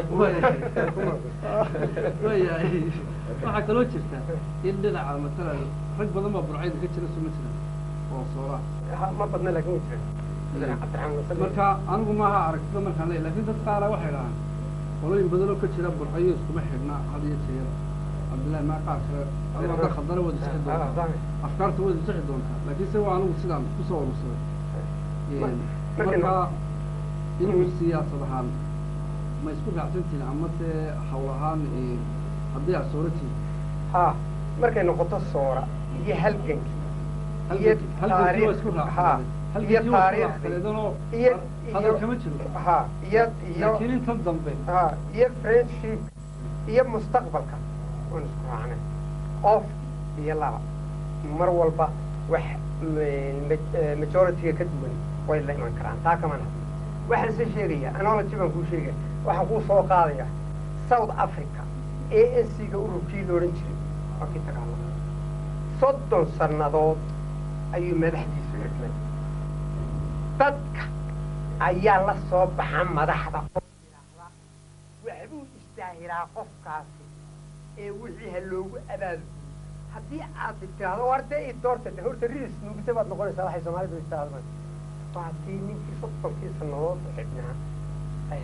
waayahay waayahay waxaa kaloo jirta in dhinaca matalan rag badan baa burcayda ka jira suma jiran oo soolaa Ha- ma badna laakin way jiraan cabdiraxmaan wasal marka anigu maaha aragtida markaan leeyahay laakiin dad qaara waxay dhahaan qolooyin badan oo ka jira burcayo iskuma xidhna had iyo jeer cabdillahi maa qaar kale adigo hadda khaldana wada sixi Ah, doontaa fahmi. afkaarta wada sixi doontaa laakiin se waa anigu sidaan kusoo urursaday Ma- markaynu- marka inuu siyaasad ahaan ma isku raacsantihin ama se hawl ahaan haddii aad sooratiin ha markay noqoto soora iyo halgankii iyo halkankii waa isku taariikh ha raacsaneed iyo halkankii waa isku taariikhdii raacsaneedanoo iyo hadal iyo kama jiro ha iyo iyo laakiin intan dambe ha iyo friendship iyo mustaqbalka waan isku raacnay qof iyo laba mar walba wax m- ma- majority-ga ka duwan way la iman karaan taa kaman hadlo waxaan se sheegaya analogy baan kuu sheegaya waxaan kuu soo qaadaya south africa a n c-ga ururkii la odhan jiray waa kii dagaalama soddon sannadood ayuu madaxdiisu xidhnay dadka ayaa la soo baxa madaxda oo yidhaahda waxbuu istaahilaa qofkaasi ee wixii ha loogu abaalgudo haddii aad tiraahdo war dee i doorta de horta riis nuugta baad noqonaysaa waxay soomaalidu istaahalmaan waa tii ninkii soddonkii sannadood xidhnaa ay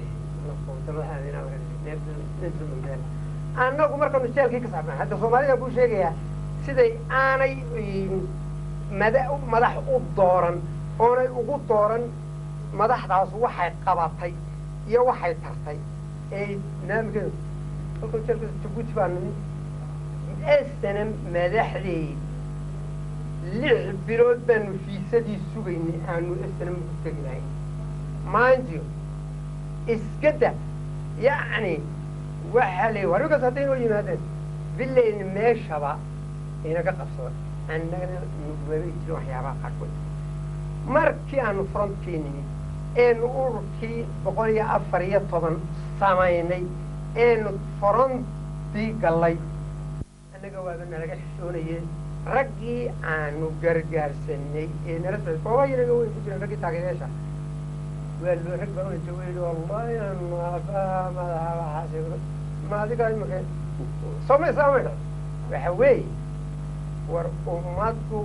mandela annagu markaanu jeelkii ka saarnaa hadda soomaalida kuu sheegayaa siday aanay mada madax u dooran oonay ugu dooran madaxdaas waxay qabatay iyo waxay tartay ee naamikeedu halka jeelka jabuuti baa nimi esana madaxdeed lix bilood baanu fiisadii sugaynay aanu esana ugu tegi lahayn maanjio iskada yacni waxaa la warkaas hadday noo yimaadeen villayna meeshaba inaga qabsada annagana nugubaba jirin waxyaabaha qaarkood markii aanu frontkii nimi eenu ururkii boqol iyo afar iyo toban samaynay eenu forontii gallay annaga waaba nalaga xishoonayeen raggii aanu gargaarsanay ee nala socday soomaaliyaga way ku jireen raggii taageerayaasha waa loo rag baa unta weyli wallahi naaba madaxa waxaas ma adiga imika sooma islaamay waxa weeye war ummaddu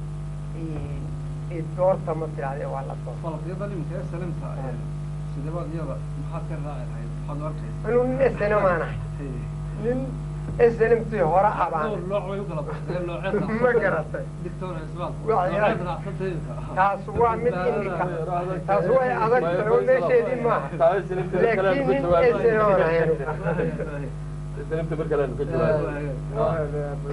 doorta ma tirahdee waa la doorta falaqyadan iminka ee salimta sidebaad iyada maxaad ka raaci lahayd maxaad u arkaysa anuu nin esena maanahay nin esnmtii hore abaan dhowr nooc way u kala baxdeen nooceed ma garatay dictor isbaal Waa yahay. nooceed raacsantayda taas waa mid imika taas way adag tahay oo meesheedii maaha laakiin nin esena maanahay islamta mar kale aanu ka jawaabo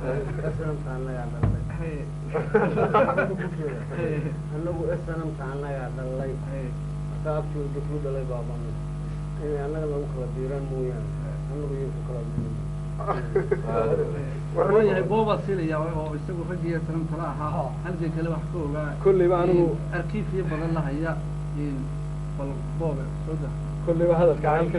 anagu snamta annagaa dhalay saabtooda ku dhalay baabana inay annaga lagu kala diiraan mooyaane anagu iyo ku kala waayahay boobaa siinaya oo isagu raggiiyo salimtala ahaa halkay kale wax ka ogaa kolleyba anigu arkiif iyo badan la haya bal boobe soo da kolleyba hadalkan halkan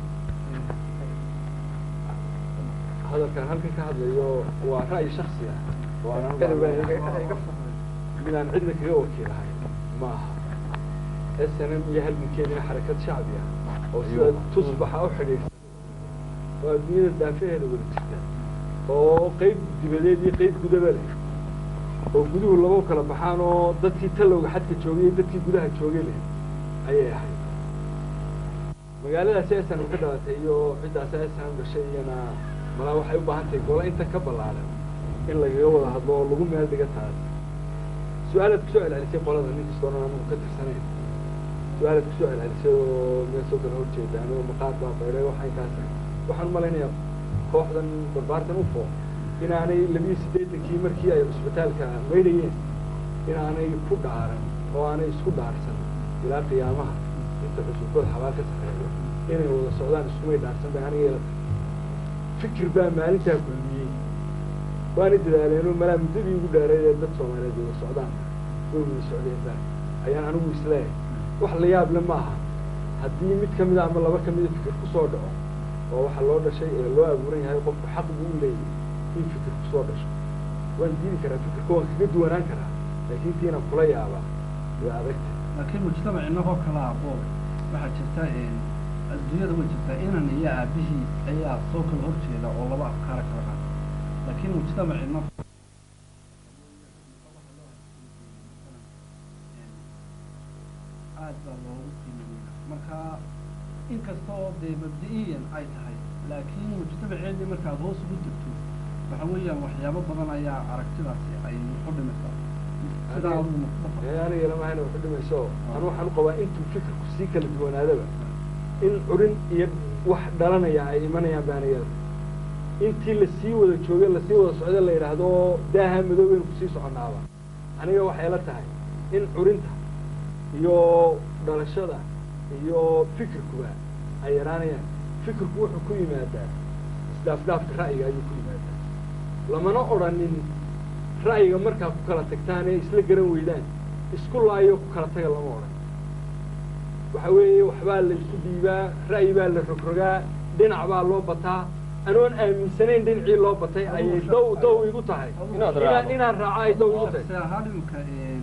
hadalkan halkan ka hadlayo waa ra'yi shaksi ah oo aan midaan cidna kaga wakiilahay ma aha s n m iyo halgankeedina xarakad shacbi ah oo sida tusbaxa u xidhiidhsan oo adduunyada daafaheeda wada jirta oo qeyb dibadeed iyo qeyb gudaba leh oo guduhu lagu kala baxaan oo dadkii talowga xadka joogay iyo dadkii gudaha joogay leh ayay ahayd magaaladaasi esan ka dhalatay iyo ciddaas esan dhashay iyana malaa waxay u baahan tahay gola inta ka ballaaran in lagaga wada hadlo oo lagu meel dhiga taas su-aalaad kusoo celcelisay qolada nin kastoo dhan anagu ka tirsanayn su-aalaad kusoo celcelisay oo meel soo kala horjeedaan oo maqaad baa bayray waxay kaas waxaan malaynayaa kooxdan barbaartan ufo inaanay labiyo siddeetankii markii ay cusbitaalka maydhayeen inaanay ku dhaaran oo aanay isku dhaarsan ilaa qiyaamaha inta cusubkood xabaal ka sareeyo inay wada socdaan iskumay dhaarsan bay aniga yeelata fikir baa maalintaa kulmiyey waana dadaaleenoo malaa muddadii ugu dhaareed ee dad soomaaliyeed wada socdaan way wada socdeen baa ayaan anigu isleeyahay wax la yaab le maaha haddii mid ka mida ama laba ka mida fikir kusoo dhaco oo waxa loo dhashay ee loo abuuran yahay qofku xaq buu u leeyahay in fikir kusoo dhasho waan diidi karaa fikirka waan kaga duwanaan karaa laakiin tiinaan kula yaabaa way adagta laakiin mujtamac inagoo kalaa boobe waxaa jirta adduunyada way jirtaa inan iyo aabihii ayaa soo kala horjeeda oo laba afkaara kala qaata laakiin mujtamac ina aad baa loogu qiimeeya marka inkastoo dee mabdi-iyan ay tahay laakiin mujtamaceedii markaad hoos ugu degto waxa weeyaan waxyaabo badan ayaa aragtidaasi ay ku dhimaysaa sidaa adigu mustafa ee aniga lamahayna waxu dhimayso anu waxaan u qabaa intuu fikirku sii kala duwanaadaba in curin iyo wax dhalanaya ay imanayaan baanayada intii lasii wada joogay lasii wada socda la yidhaahdo daaha madoobaynu kusii soconaaba aniga waxay la tahay in curinta iyo dhalashada iyo fikirkuba ay yaraanayaan fikirku wuxuu ku yimaadaa isdhaafdhaafka ra'yiga ayuu ku yimaadaa lamana odhanin ra'yiga markaa ku kala tagtaan ee isla garan weydaan isku laayo ku kala taga lama odhan waxa weeye waxbaa la isku dhiibaa ra'yi baa la rogrogaa dhinac baa loo bataa anoon aaminsanayn dhinacii loo batay ayay dow dow igu tahay Inaad inaan raacdo. inaan raaco ay dow igu tahay se ahaan imika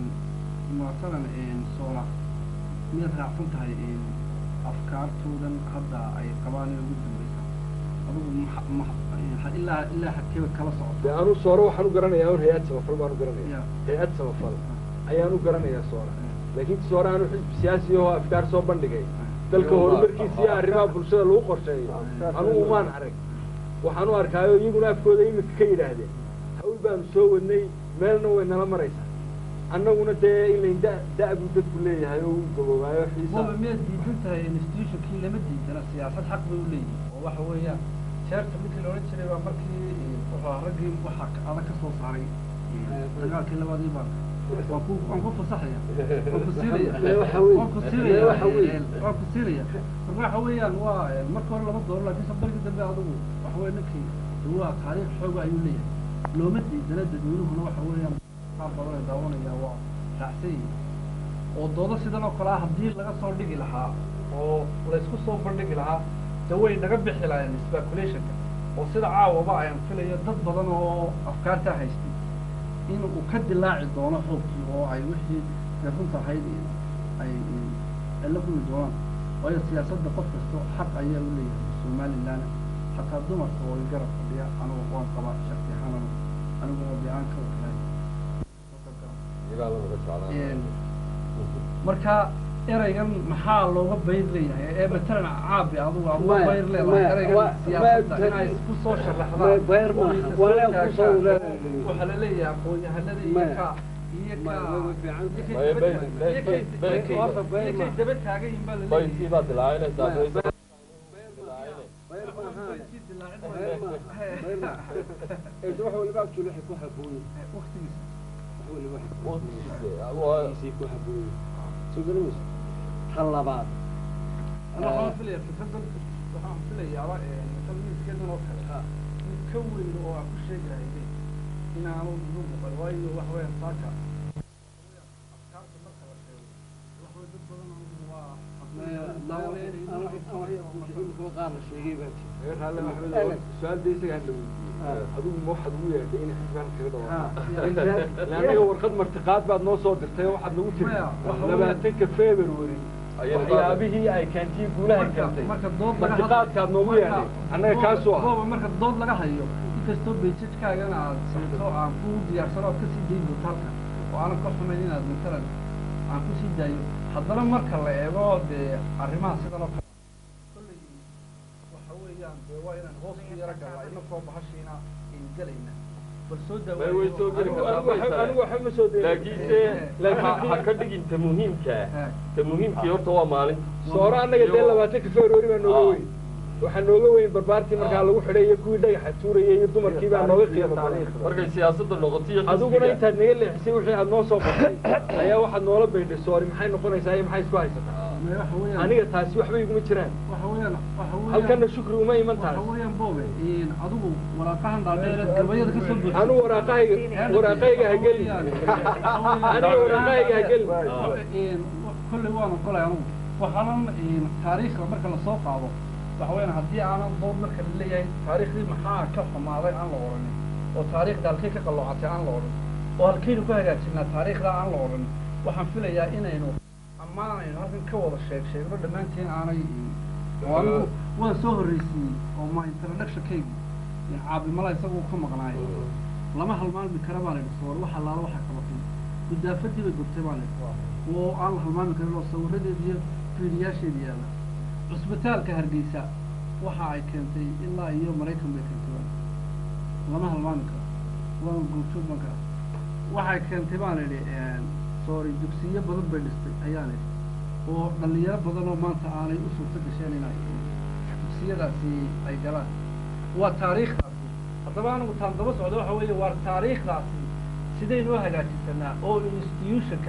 masalan soola miyaad raacsan tahay afkaartoodan hadda ay qabaan ee ugu dambeysa adigu maxa- maxa- ilaa ilaa hadkeeba kala dee socota anu sooro waxaan u garanayaa un hay-ad samafal baan u garanaya Ya. hay-ad samafal ayaan u garanayaa soora laakiin soora anu xisbi siyaasi oo afkaar soo bandhigay dalka horumarkiisa iyo arrimaha bulshada lagu qorsheeyo anugu umaan arag waxaan u arkaayo iyaguna afkooda imika ka yidhaahdeen hawl baanu soo wadnay meelna way nala maraysaa annaguna dee ilayn da da- buu dadku leeyahay oo u gaboobaayo xiisa booba miyaad diidan tahay institutionkii lama diidana siyaasad xaq bay u leeyihin oo waxa weeyaan jeerta ninkii la odhan jiray baa markii wuxuu ahaa raggii waxaa adag ka soo saaray dagaalkii labadii baa waan ku waan ku fasaxaya waan ku siinaya Lee waxa weeye. waan ku siinaya Lee waxa weeye. waan ku siinaya marka waxa weeyaan waa marka hore lama doono laakiin sabarkii dambe adigu waxa weeye ninkii de waa taariikh xooga ayuu leeyahay looma diidana dadweynuhuna waxa weeyaan qaar badan ay daawanaya waa raacsan yihiin oo doodo sidan oo kale ah haddii laga soo dhigi lahaa oo laysku soo bandhigi lahaa de way naga bixi lahayen speculationka oo sida caawaba ayaan filayo dad badan oo afkaarta haystay in uu ka dilaaci doono xoogkii oo ay wixii dee runta ahayd ay ay la kulmi doonaan waayo siyaasadda qof kasto xaq ayaa u leeyahay somaliland xataa dumarka oo garab fadhiya anigu waan qabaa shakti ahaan anigu oo de aan ka wakilahay iyagaa la naga jeclaan marka eraygan maxaa looga bayr leeyahay ee matalan caabi adigu aad uga Maya, bayr maya, leedahay eraygan wa- siyaasadda maya, inay isku soo maya, sharaxdaan bayr oo maaha. isa Waa soo inay ku soo taagaan. leedahay. waxaa la leeyahay aqoon-yahanada iyo Maya. ka iyo ka Maya, way fiican tahay. iyo kay Maya, daba- bayr- iyo bayr- kay- bayr- iyo kay- horta bayr iyo kay maaha. daba taagan yihiin baa la baydkii leeyahay baad dilaacinaysaa Maya, baysa bayr maaha. Baydkii dilaacin bayr maayo. maaha. bayr maaha. Ee, wax waliba actually waxay ku habboon yihiin. waqtigiisa wax waliba waxay ku habboon yihiin. Waqtigiisa, waa- Waqtigiisay ku habboon yihiin. Soo garamaysa? Tan labaad أنا waxaan filaya fikradan waxaan filayaaba talmiiskeedan oo kale mid ka weyn oo aan ku sheegi lahayd inaanu igu muuqan waayo wax weeyaan saaka afkaarta marka la sheego wax wey dad badan anigu waa qaar la sheegay baa jira reer halle maxamed su-aalda isaga hadla weydiiyey adigu ma waxaad ugu yeedhay in xisbaan kaga dhawaaqo anaga warqad martiqaad baad noo soo dirtay oo waxaad nagu tiri Maya, waxa labaatanka february Ayay waxyaabihii ay keentiin guulaha marka keentay marka dood laga martiqaadkaad noogu yeedhay annaga kaasuu ah booba marka dood laga hayo inkastoo bejajkaagana aad siito aan ku diyaarsano ood kasii dayn doonto halkan oo aanan ka xumayn inaad matalan aan kusii daayo haddana marka la eego dee arrimaha sidan oo kale kolley waxa weeyaan dee waa inaan hoos ku yaro galnaa inakoo bahashiina in gelayna bal soo Way way soo geli kartaa, way tahay. anigu waxba ma soo deerin laakiinse Laakiin- ha ha ka dhigin ta muhiimka Haa. ta muhiimkii horta waa maalinta sooro annaga dee Iyo- labaatanka february baa nooga Ah. weyn waxaa nooga weyn barbaartii markaa lagu xidhay iyo kuwii dhagaxa tuurayay iyo dumarkii baa nooga qiimo badan markay siyaasadda noqoto iyo adiguna xisbiga intaad naga leexisay wixii aad noo soo qortay ayaa waxaad noola baydhay soori maxay noqonaysaa iyo maxay isku haysataa waxa weeyaan aniga taasi waxba iguma jiraan waxa weeyaan waxa weeyaan halkana shukri uma iman tahay waxa weeyaan boobe in adigu waraaqahan dhaadheer gabayada ka soo buuxisay anigu waraaqahayga waraaqahayga ha gelin aniga waraaqahayga ha gelin kolley waan ogolay anugu waxaanan taariikhda marka lasoo qaado waxa weeyaan haddii aanan dood marka la leeyahay taariikhdii maxaa ka xumaaday aan la odhanin oo taariikhda halkay ka qalloocatay aan la odhan oo halkaynu ku hagaajinaa taariikhda aan la odhan waxaan filayaa inaynu ammaanaynu halkan ka wada sheeg sheegno dhammaanteen aanay oo anigu waan soo horreysiiyey oo ma introductionkayga caabimala isagu ka maqnaayo lama halmaami kara baan idhi soor waxa laala waxa qabatay gudaafadii bay gubtay baan idhi oo aan la halmaami karin oo sawiradeeda iyo fiidiyaasheeda yaalla cusbitaalka hargeysa waxa ay keentay ilaa iyo maraykan bay keentay baan lama halmaami karo waan goobjoog baan kara waxay keentay baan idhi soori dugsiyo badan bay dhistay ayaan idhi oo dhalinyaro badan oo maanta aanay u suurto gasheen inay dugsiyadaasi ay galaan waa taariikhdaasi haddaba anigu taan daba socda waxa weeye waa taariikhdaasi sidaynoo hagaajisanaa oo institutionka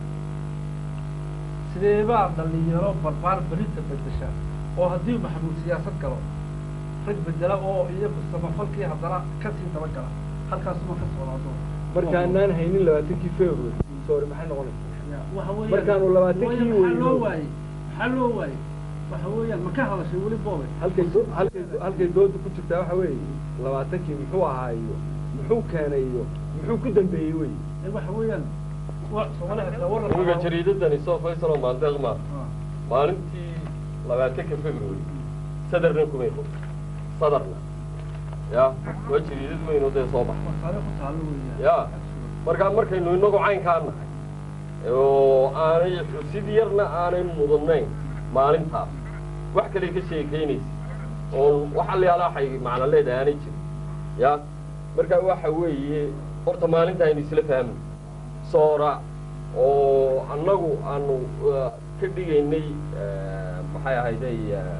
sideebaa dhalinyaro barbaar berinta bedesha oo haddii maxamuud siyaasad galo rag bedela oo iyagu samafalkii haddana kasii daba gala halkaasuma ka socdaado markaanaan haynin labaatankii february soori maxay noqonaysaa waxa weeyaan Markaanu labaatankii maxaa weyno. loo waayey maxaa loo waayey waxa weeyaan ma ka hadashay weli boobe halkay do- halkay halkay dooda ku jirtaa waxa weeye labaatankii muxuu ahaa iyo muxuu keenay iyo muxuu ku dambeeyey wey ee waxa weeyaan wa Soomaaliya xitaa war iminka jariidadani soo faysalo maandeeqma Ah. maalintii labaatanka february sadarna kumay qod sadarna ya waa jariidad weyn oo dee soo baxa waa taariikh ku taalo weeyaan ya markaa markaynu inagu caynkaa nahay oo aanay xusid yarna aanay mudanayn maalintaas wax kale ka sheekaynaysa oo wax allayaala waxay macno leedahay aanay jirin ya marka waxa weeye horta maalinta aynu isla fahmno soora oo annagu aanu uh, ka dhigaynay uh, maxay ahayday uh,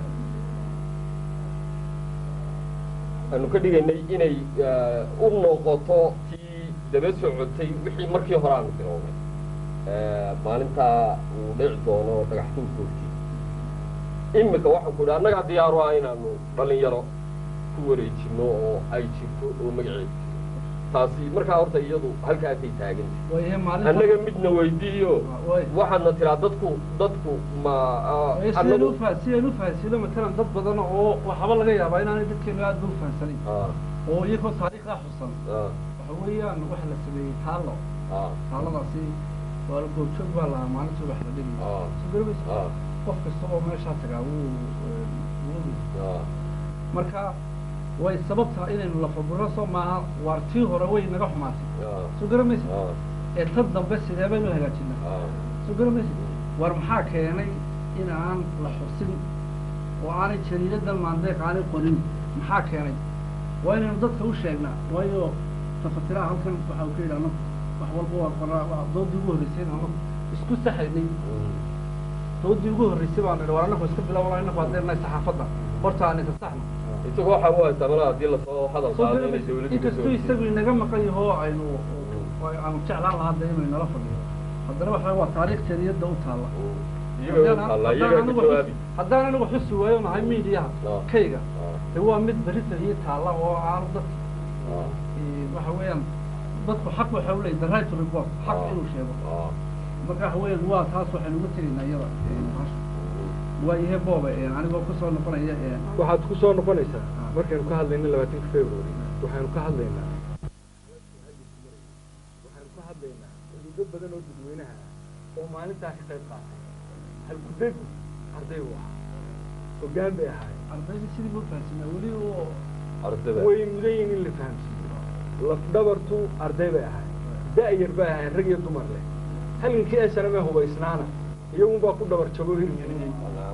aanu ka dhigaynay inay uh, u noqoto tii daba socotay wixii markii hore aanu bilownay Uh, maalintaa uu dhici doono dhagax tuurkoodkii imika waxaan ku idhi annagaa diyaaru ah inaanu dhalinyaro ku wareejino oo ay jirto oo magaceeda taasi markaa horta iyadu halkaasay taagan waayahe maalinta annaga midna weydiiyo way waxaadna tiraa dadku dadku ma ah, sideen annagu u fa- sideen u fahansino matalan dad badan oo waxaba laga yaabaa inaanay dadkeenu aad ba u fahansanayn ah oo iyagoo taariikhdaa xusan ah waxa weeyaan waxa la sameeyey taallo ah taalladaasi waa la goobjoog baa lahaa maalintii wax la dhigay Ah. soo garamaysa ah qof kasta oo meeshaa tagaa wuu eh, wuu ogyahay. ah marka way sababtaa inaynu lafaguro soo maaha waar tii hore way naga xumaatay ah soo garamaysa ah ee tan dambe sidee baynu hagaajinaa ah soo garamaysa war maxaa keenay in aan la xusin oo aanay jariidadan maandeeq aanay qorin maxaa keenay waa inaynu dadka u sheegnaa waayo tafatiraha halkan waxa uu ka yidhi anagu wax walba waa qoraa waa doodii ugu horreysay anagu isku saxaynay doodii ugu horreysay baan nidhi war anagu iska bilaabana inagu haddeenahay saxaafadda horta aan isa saxno isagu waxa u haytaa malaa haddii lasoo hadal soo qaado inay garamaysa dawladdu inkastuu isagu inaga maqan yaho aynu aanu jeclaan lahaa de inuu inala fadhiyo haddana waxa waa taariikh jariyadda u taalla iyaga alla iyaga ka jawaabi haddaan anigu xusi waayo nahay miidiyaha Ah. kayga ah de waa mid berita iyo taalla oo aanu dadka ah eh, waxa weeyaan dadku xaq waxa u leeyahy the right to report xaq Ah. inuu sheego ah marka waxa weeyaan waa taas waxaynu uga tegaynaa iyada eh, bahasha. waa ihe booba eh, anigoo kusoo noqonaya eh, waxaad ku soo noqonaysaa Ah. markaynu ka hadlayna labaatanka february waxaynu ka hadlaynaa waxaynu ka hadlaynaa xuduudo badan oo dadweynaha ah oo maalintaa ka qayb qaatay halgudegu arday u ahaa hoggaan bay ahaayeen ardayda sidii buu fahansanaa weli oo ardada way mudan yihiin in la fahamsiiyo lafdhabartu arday bay ahaayeen da-yar bay ahaayeen rag iyo dumar leh halgankii esaname hubaysnaana iyagunbaa ku dhabar jabo hirgeliyey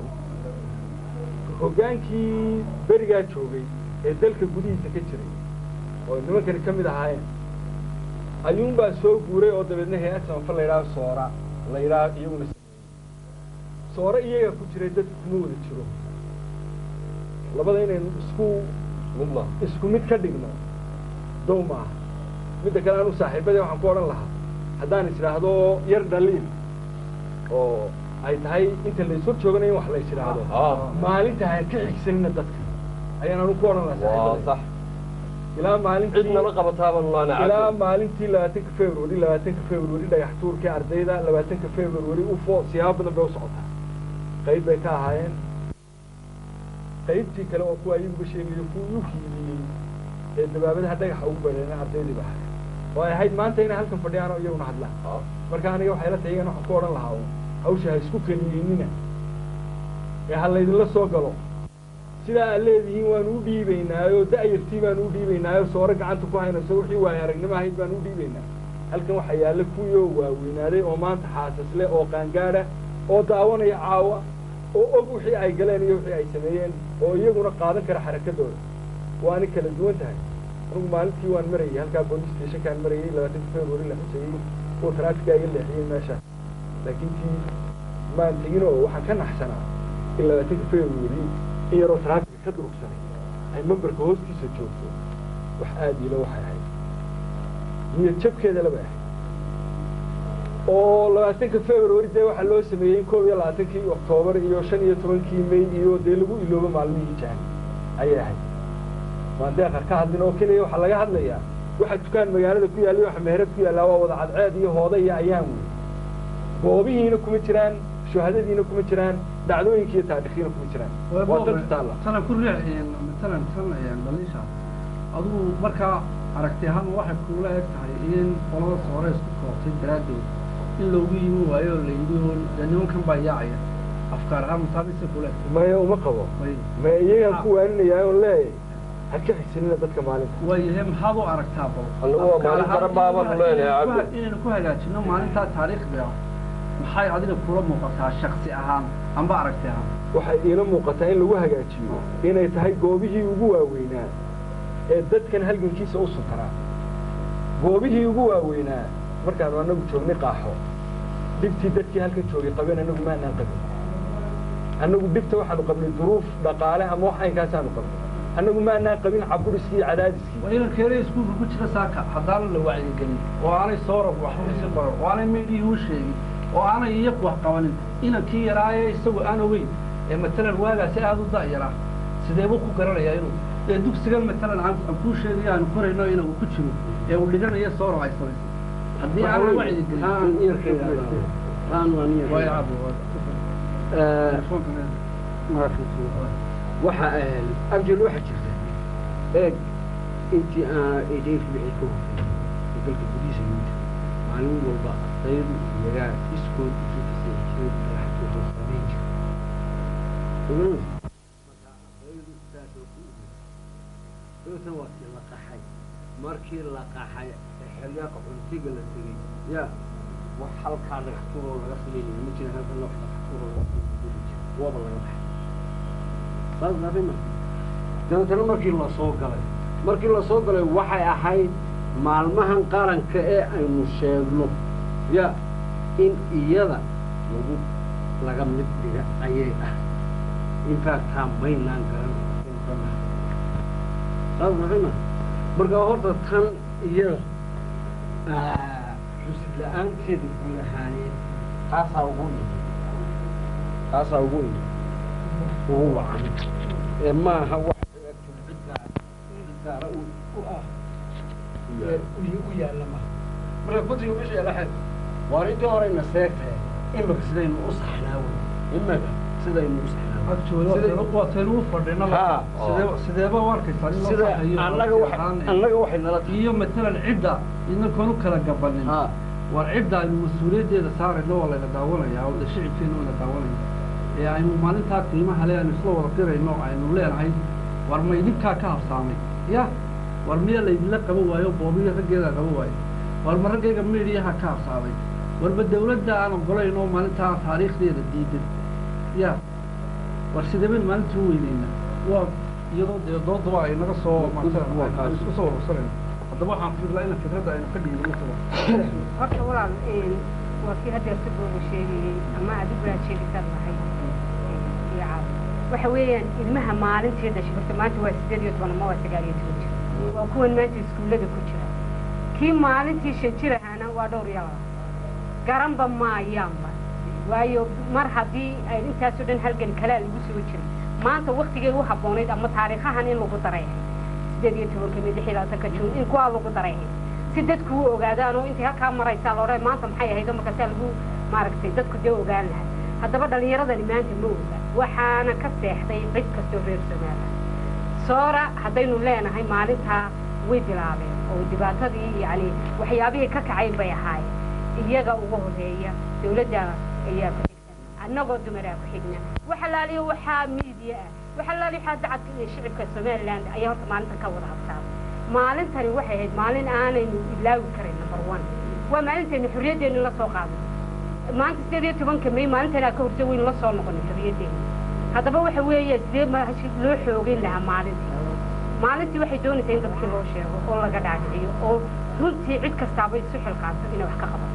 hoggaankii berigaa joogay ee dalka gudihiisa ka jiray oo nimankani ka mid ahaayeen ayuunbaa soo guuray oo dabeedna hay-ad samafal la yidhaha soora la yidhaha iyaguna sameeyey soore iyaga ku jiray dadku kuma wada jiro labada inaynu isku mid ma isku mid ka dhigno dow maaha midda kale anu saaxiibadee waxaan ku odhan lahaa haddaan is idhaahdo yar dhaliil oo ay tahay inta la ishor joogana in wax la is idhaahdo ah maalinta ha ka xigsanina dadka ayaan anu ku odhan lahaa waa saaxiibadee sax ilaa maalintii cid nala qabataaba laana ilaa cabdo maalintii labaatanka february labaatanka february dhagax tuurkii ardayda labaatanka february ufo siyaabo badan bay u socotaa qayb bay ka ahaayeen qaybtii kale oo kuwa ayaguba sheegayo kuwii u hiiliyey ee dabaabadaha dhagaxa ugu badheena ardaydii ba ahayd oo ay ahayd maanta inay halkan fadhiyaan oo iyaguna hadlaan ah marka aniga waxay la tahay iyagana waxaan ku odhan lahaa uun hawsha ha isku keliyeynina ee ha laydinla soo galo sidaa aad leedihiin waanu u dhiibaynaayo da-yartii baanu u dhiibaynaayo soore gacanta ku haynayso wixii waayo aragnimo ahayd baanu u dhiibaynaa halkan waxaa yaalla kuwii oo waaweynaaday oo maanta xaasas leh oo qaangaadha oo daawanaya caawa oo og wixii ay galeen iyo wixii ay sameeyeen oo iyaguna qaadan kara xarakadooda waana kala duwan tahay anigu maalintii waan marayay halkaa police stationkaan marayay labaatanka february la xusayey kuwa traafikaa iga leexiyey meesha laakiin tii maan tegin oo waxaan ka naxsanaa in labaatanka february in yaroo traafika ka durugsanay ay memberka hoostiisa joogto wax aad ilo waxay ahayd niyad jabkeeda laba ahayd oo labaatanka february dee waxaa loo sameeyey koob iyo labaatankii oktoobar iyo shan iyo tobankii may iyo dee lagu iloobo maalmihii jaani ayay ahayd waan deeqar ka hadlin oo keliya waxaa laga hadlayaa waxa dukaan magaalada ku yaalla iyo waxa meherad ku yaallaa waa wada cadceed iyo hooda iyo ayaan wey goobihiina kuma jiraan shuhadadiina kuma jiraan dhacdooyinki iyo taariikhiina kuma jiraan waa dad taalla tanan ku riix matalan tan dhaliisha adigu markaa aragti ahaan waxay kuula eg tahay in qolada soore isku koobtay daraaddeed in loogu yimi waayo oo la yidhi oo dee nimankan baa yaacaya afkaar ahaan mutaabisa kule maya uma qabo may ma iyagaan ku waaninayaa oon leeyahay ha ka xigsanina dadka maalinta waayahe maxaad u aragtaa bal Annagu waa maalin Afkaar daran baabanu ahaan leenahay, inaynu ku- Cabdi. inaynu ku hagaajino maalintaa taariikhda ah maxay adiga kula muuqataa shaksi ahaan amba aragti ahaan waxay iila muuqataa in lagu hagaajiyo inay tahay goobihii ugu waaweynaa ee dadkan halgankiisa u suntanaa goobihii ugu waaweynaa markaanu anagu joognay qaaxo dhibtii dadkii halkan joogay qabeen anagu maanaan qabin annagu dhibta waxaanu qabnay duruuf dhaqaale ama wax aynkaasaanu qabnay annagu maanaan qabin caburiskii iyo cadaadiskii waa inan keena iskuulka ku jira saaka haddaanan la wacyigelin oo aanay soorab waxba isi qoran oo aanay meedhihii u sheegin oo aanay iyaku wax qabanin inankii yaraaye isagu aan ogeyn ee matalan waagaasi aada u da'yaraa sidee buu ku garanayaa inuu ee dugsigan matalan aan aan kuu sheegayo aanu korayno ina uu ku jiro ee uu dhiganayo sooro ay samaysay haddii aanan wacyi gelin way cabo waxa abjel waxa jirta eeg intii aan idayf wixii ka horreeyay dalka gudihiisa yimid maalin walba ardaydu iyagaa iskood isu kasii hesheen madaxdooda samayn jira marka ardaydu saasoo ku imid dabeetana waa tii la qaxay markii la qaxay ee xilyaqa cuntiga la tegey ya wax halkaa dhagax turoo laga sameynaya ma jira halkan wax dhagax turoo laga sameynaya jira waaba laga baxay saas arrima dabeetana markii la soo galay markii la soo galay waxay ahayd maalmahan qaranka ee aynu sheegno ya in iyada lagu laga mid dhiga ayay ah infactaa maynaan garan saas arrima marka horta tan iyada xusid la-aanteeda guud ahaaneed taasaa ugu taasaa ugu ugu wacan ee maaha wax ciddaa ciddaara u u ah u yaalla maha marka guddiga meesha yaalla xeeb waar intii horeyna seegtahay imika sidaynu u saxnaa wey imika sidaynu u saxnaa actually waa taynu u fadhinaba Haa. sidee sideeba u arkaysaa in loo sida saxayo annaga oo waxay fiican annaga waxay nala tahay iyo matalan cidda idinkoon u kala gabanin haa war cidda aynu mas-uuliyaddeeda saarayno waa layna daawanaya oo shicibkeena waa la daawanaya ee aynu maalintaa qiimaha le aynu isla wada dirayno aynu leenahay war ma idinkaa ka habsaamay ya war miya laydinla qaban waayo boobiyo raggeeda qaban waayo war ma raggayga midiyaha ka habsaamay warba dawladda aan ogolayn oo maalintaa taariikhdeeda diidan ya war sideeban maalinta u weyneyna waa iyadoo dee doodaba ay naga soo Waa kaas. isku soo urursanayno haddaba waxaan fiirlaa in fikradda aynu ka dhiibno sida horta walaal een, waa kii haddeer si booba sheegayey ama adigu aad sheegisaad lahay iyo caab waxa weeyaan ilmaha maalintii dhashay horta maanta waa sideed iyo toban ama waa sagaal iyo toban jir waa kuwan maanta iskuullada ku jira kii maalintii shan jir ahaana waa dhowr iyo laba garanba maayaanba waayo mar haddii ay intaasoo dhan halgan kalaa lagu soo jiray maanta waktigay u habboonayd ama taariikhahan in lagu daray sideed iyo tobanka mid lix iyo labaatanka juun in kuwaa lagu daray si dadku u ogaadaan oo intay halkaa maraysaa la odhan maanta maxay ahayd oo markaasaa lagu maaragtay dadku dee ogaan lahaa haddaba dhallinyaradani maanta ma oga waxaana ka seexday cid kastoo reer somaaliya soora haddaynu leenahay maalintaa way bilaabeen oo dhibaatadii yacni waxyaabihii ka kacayn bay ahaayeen iyaga ugu horeeya dawladda ayaa ku xigta annagoo dumaraa ku xigna wax alaaliyo waxaa miidiya ah wax alaaliyo waxaa dacadka iyo shicibka somaliland ayaa horta maalintan ka wada habsaamay maalintani waxay ahayd maalin aanaynu ilaawi karin number one waa maalintaynu xorriyaddeenu la soo qaadnay maanta sideed iyo tobanka may maalintanaa ka horta waynu la soo noqonay xorriyaddeena haddaba waxa weeye sidee maashi loo xoogeyn lahaa maalintii maalintii waxay doonaysaa in dadkii loo sheego oo laga dhaadhiciyo oo runtii cid kastaaba isu xilqaanto inay wax ka qabato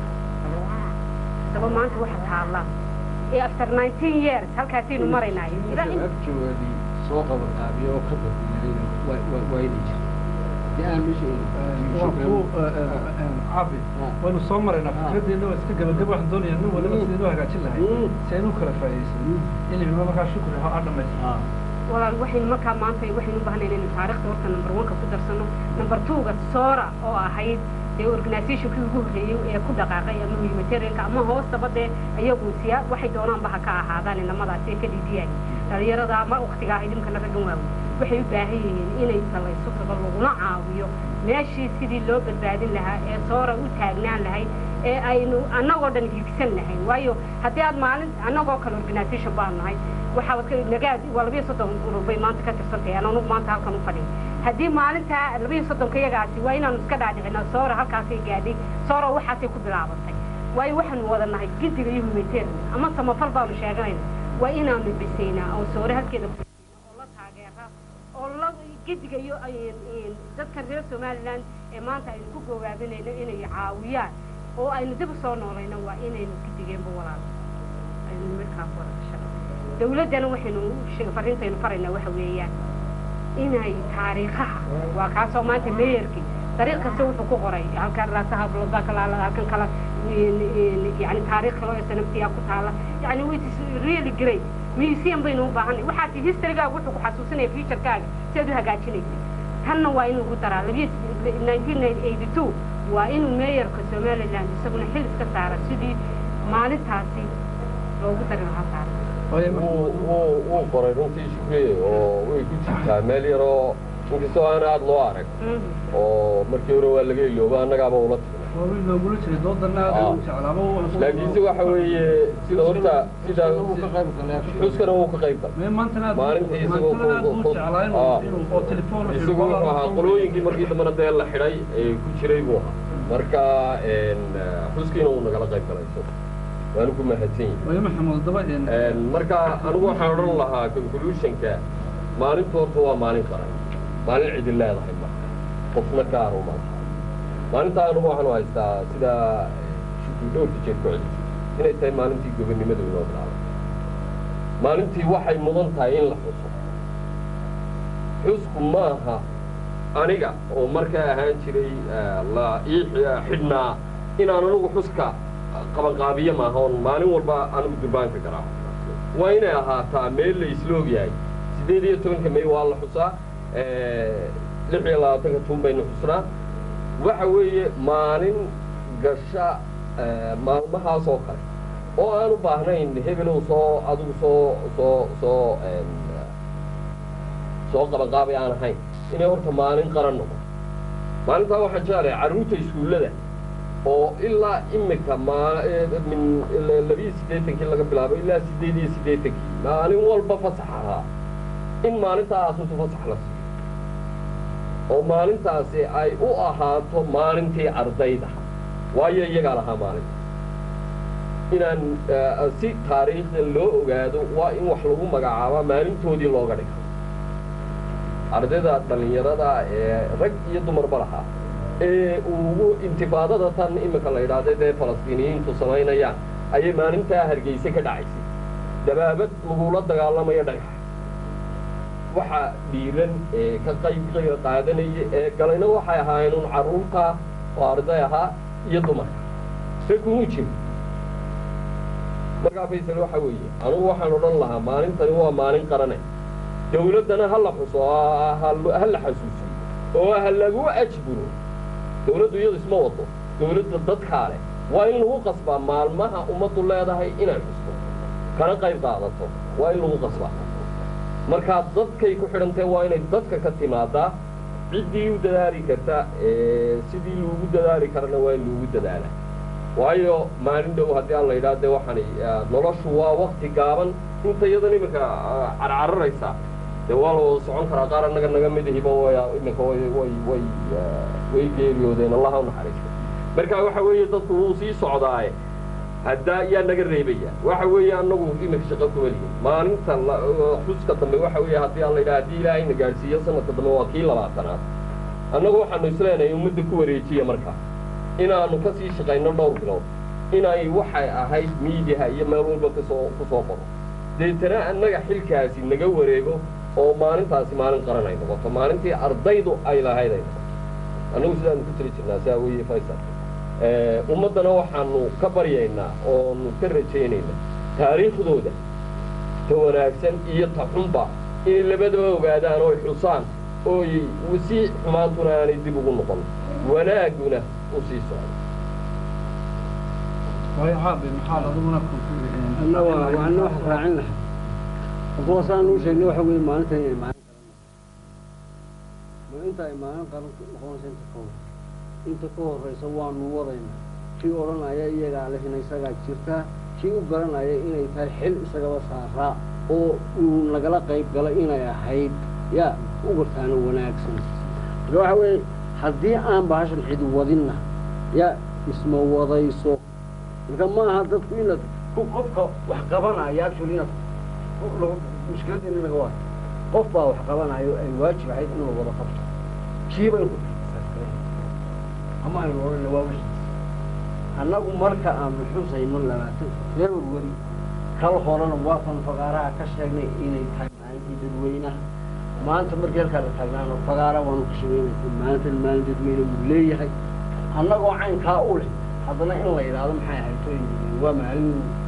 haddaba maanta waxa taallaa ee after nineteen years halkaasaynu maraynaa ilaa in agjoodii soo qabanqaabiya oo ka badiyay waa inay jirto dee aan waa ku cabi Ah. waynu soo maraynaa Ah. fikraddeena waa iska gabagaba waxaan doonayaa nin waliba Mm. sidaynu hagaajin lahay Mm. si aynu u kala faa'iidaysan ilimna markaa shukri ha dhamaysa walaal waxaynu markaa maanta waxaynu u baahnayn inaynu taariikhda horta number one-ka ku darsano number two-ga soora oo ahayd dee organizationkii ugu horreeyey ee ku dhaqaaqay ama humanitarianka ama hoostaba dee iyagu siya waxay doonaanba ha ka ahaadaan inamadaasi ee ka dhiidiyaan dhalinyarada ama waktigaa idinkana raggan waaweyn waxay u baahan yihiin inay salayso tago laguna caawiyo meeshii sidii loo badbaadin lahaa ee soora u taagnaan lahayd ee aynu annagoo dhan higsan lahayn waayo haddii aad maalin annagoo kale organization baanu nahay waxaa wad ka- nagaad waa labiyo soddon urur bay maanta ka tirsantahay aan anugu maanta halkan u fadhiyo haddii maalintaa labiyo soddonka iyagaasi waa inaanu iska dhaadhicina soora halkaasay gaadhay soora waxaasay ku bilaabatay waayo waxaanu wada nahay gidiga iyo humanitarian ama samafal baanu sheeganayna waa inaanu bisaynaa oo soore halkeeda ku bisaynaa oo la taageera oo la gidiga iyo ay- ay- dadka reer somaliland ee maanta aynu ku gogaabinayno inay caawiyaan oo aynu dib u soo noolayno waa inaynu gidigeenba walaal aynu markaa ku wada shaqo dawladdana waxaynu sheeg- fariintaynu faraynaa waxa weeyaan inay taariikhaha waa kaasoo maanta meeyarkii dariiq kasta wuxuu ku qoray halkan raasaha bloodbaa kalaala halkan kala yani taariikh kaloo snftiyaa ku taala yani it is really great museum baynu u baahanay waxaad historygaaga wuxuu ku xasuusinaya futurekaaga si aad u hagaajinaysa tanna waa in lagu daraa labiyo nineteen eighty two waa inuu meeyarka somaliland isaguna xil iska saara sidii maalintaasi loogu dari lahaa saara waayo wuu wuu wuu qoray runtii shukriye oo way ku jirtaa meel yaroo inkastoo aan aada loo arag oo markii hore waa laga ilooba annagaaba ula tagnay waa wiil loogula jiray doodana aad u jeclaaba laakiinse waxa weeye sida horta sida xuskana wuu ka qayb galay mee maantana aad maalintii isagoo maantana aad buu ku- jeclaa ah. inuu inuu oo telefoon isagu wuxuu ahaa qolooyinkii markii dambena dee la xidhay ee ku jiray buu ahaa marka een, xuskiina wuu nagala qayb galay isagu waanu ku mahadsan yihin waayo maxamed daba een Een, marka anigu waxaan odhan lahaa conclusionka maalintu horta waa maalin qaran maalin cidin leedahay ma qofna gaaru ma laha maalintaa anigu waxaanu haystaa sida shukri dhowrka jeer ku celisay inay tahay maalintii gobonnimadu inoo bilaabay maalintii waxay mudan tahay in la xuso xusku maaha aniga oo markaa ahaan jiray eh, la ii xi- xidhnaa inaan anigu xuska qabanqaabiye maaha oon maalin walba anigu durbaanka garaaco waa inay ahaataa meel la isla ogyahay siddeed iyo tobanka may waa la xusaa eh, lix iyo labaatanka tun baynu xusnaa waxa weeye maalin gasha eh, maalmahaas oo kale oo aan u baahnayn hebelow soo adigu soo soo soo em, soo qabanqaabay aan ahayn inay horta maalin qaran noqoto maalintaa waxaan jeclahay carruurta iskuullada oo ilaa imika maa min labiyo siddeetankii laga bilaabo ilaa siddeed iyo siddeetankii maalin walba fasax ahaa in maalintaa asusu fasax la siiyo oo maalintaasi ay u ahaato maalintii ardayda waayo iyagaa lahaa maalinta inaan eh, si taariikhda loo ogaado waa in wax lagu magacaabaa maalintoodii looga dhigo ardayda dhallinyarada ee rag iyo dumarba lahaa ee ugu intifaadada tan iminka la yidhaahda dee falastiiniyiintu samaynayaan ayay maalintaa hargeyse ka dhacaysay dabaabad lagula dagaalamayo dhagax waxa dhiiran ee ka qayb qayb qaadanaya ee galayna waxay ahaayeen un carruurta oo arday ahaa iyo dumarka ragkunu jiro markaa faysal waxa weeye anugu waxaan odhan lahaa maalintani waa maalin qarane dawladdana ha la xuso oo ha- ha la xasuusiyo oo ha lagu ajburo dawladdu iyadu isma wado dawladda dadkaa leh waa in lagu qasbaa maalmaha ummaddu leedahay inay xusto kana qayb qaadato waa in lagu qasbaa markaa dadkay ku xidhantee waa inay dadka ka timaadaa ciddii u dadaali karta ee sidii loogu dadaali karana waa in loogu dadaala waayo maalin dhow haddii aan la yidhaha dee waxaan noloshu waa wakti gaaban inta iyadan iminka ah, carcararaysa dee waa la wada socon karaa qaar annaga naga mid ahiba way iminka way way way ah, way geeriyoodeen allaha u naxariisto marka waxa weeye dadku wuu sii socdaaye haddaa yaa naga reebaya waxa weeye annagu iminka shaqo kuma lihin maalinta la- xuska dambe waxa weeye haddii aan la yidhaha haddii ilaahayna gaadhsiiyo sanadka dambe waa kii labaatanaad annagu waxaanu isleenahay ummadda ku wareejiya markaa inaanu ka sii shaqayno dhowr bilood inay waxay ahayd miidiyaha iyo meel walba kasoo ku soo qoro deetana annaga xilkaasi naga wareego oo maalintaasi maalin qaran ay noqoto maalintii ardaydu ay lahayd ay noqoto annagu sidaanu ku tiri jirnaa saa weeye faysal Eh, ummaddana waxaanu ka baryaynaa oonu ka rajaynaynaa taariikhdooda ta wanaagsan iyo ta xunba inay labadaba ogaadaan oo ay xusaan ooy si xumaantuna aanay dib ugu noqon wanaagguna u sii socdo waayo caabi maxaad adiguna conclude anna waa waana wax raacin lahaa kuwaasaan uu sheegnay waxa weeye maalintan inay maalin qaran ma inta ay maalin qaran noqonaysa inta ka hor inta ka horraysa waanu wadaynaa kii odhanaya iyagaa lehina isagaa jirtaa kii u garanaya inay tahay xil isagaba saaraa oo uu nagala qayb gala inay ahayd yaa u gartaana wanaagsan marka waxa weeye haddii aan bahashan cid wadinna yaa isma wadayso marka ma aha dadku inaad ku qofka wax qabanaya actually inaad lagu mushkiladdeena laga waayo qof baa wax qabanayo ay waajib ahayd inuu wada qabto kiiba in ku ama aynu odhanna waa wixiis annagu marka aanu xusayno labaatan february kal horena waa kan fagaaraha ka sheegnay inay tahay maalintii dadweynaha maanta markii halkaa la taagnaano fagaara waanu ka sheegaynaysa maalintan maalin dadweyne wuu leeyahay annagoo caynkaa u leh haddana in la yidhaahdo maxay ahayd waa maalin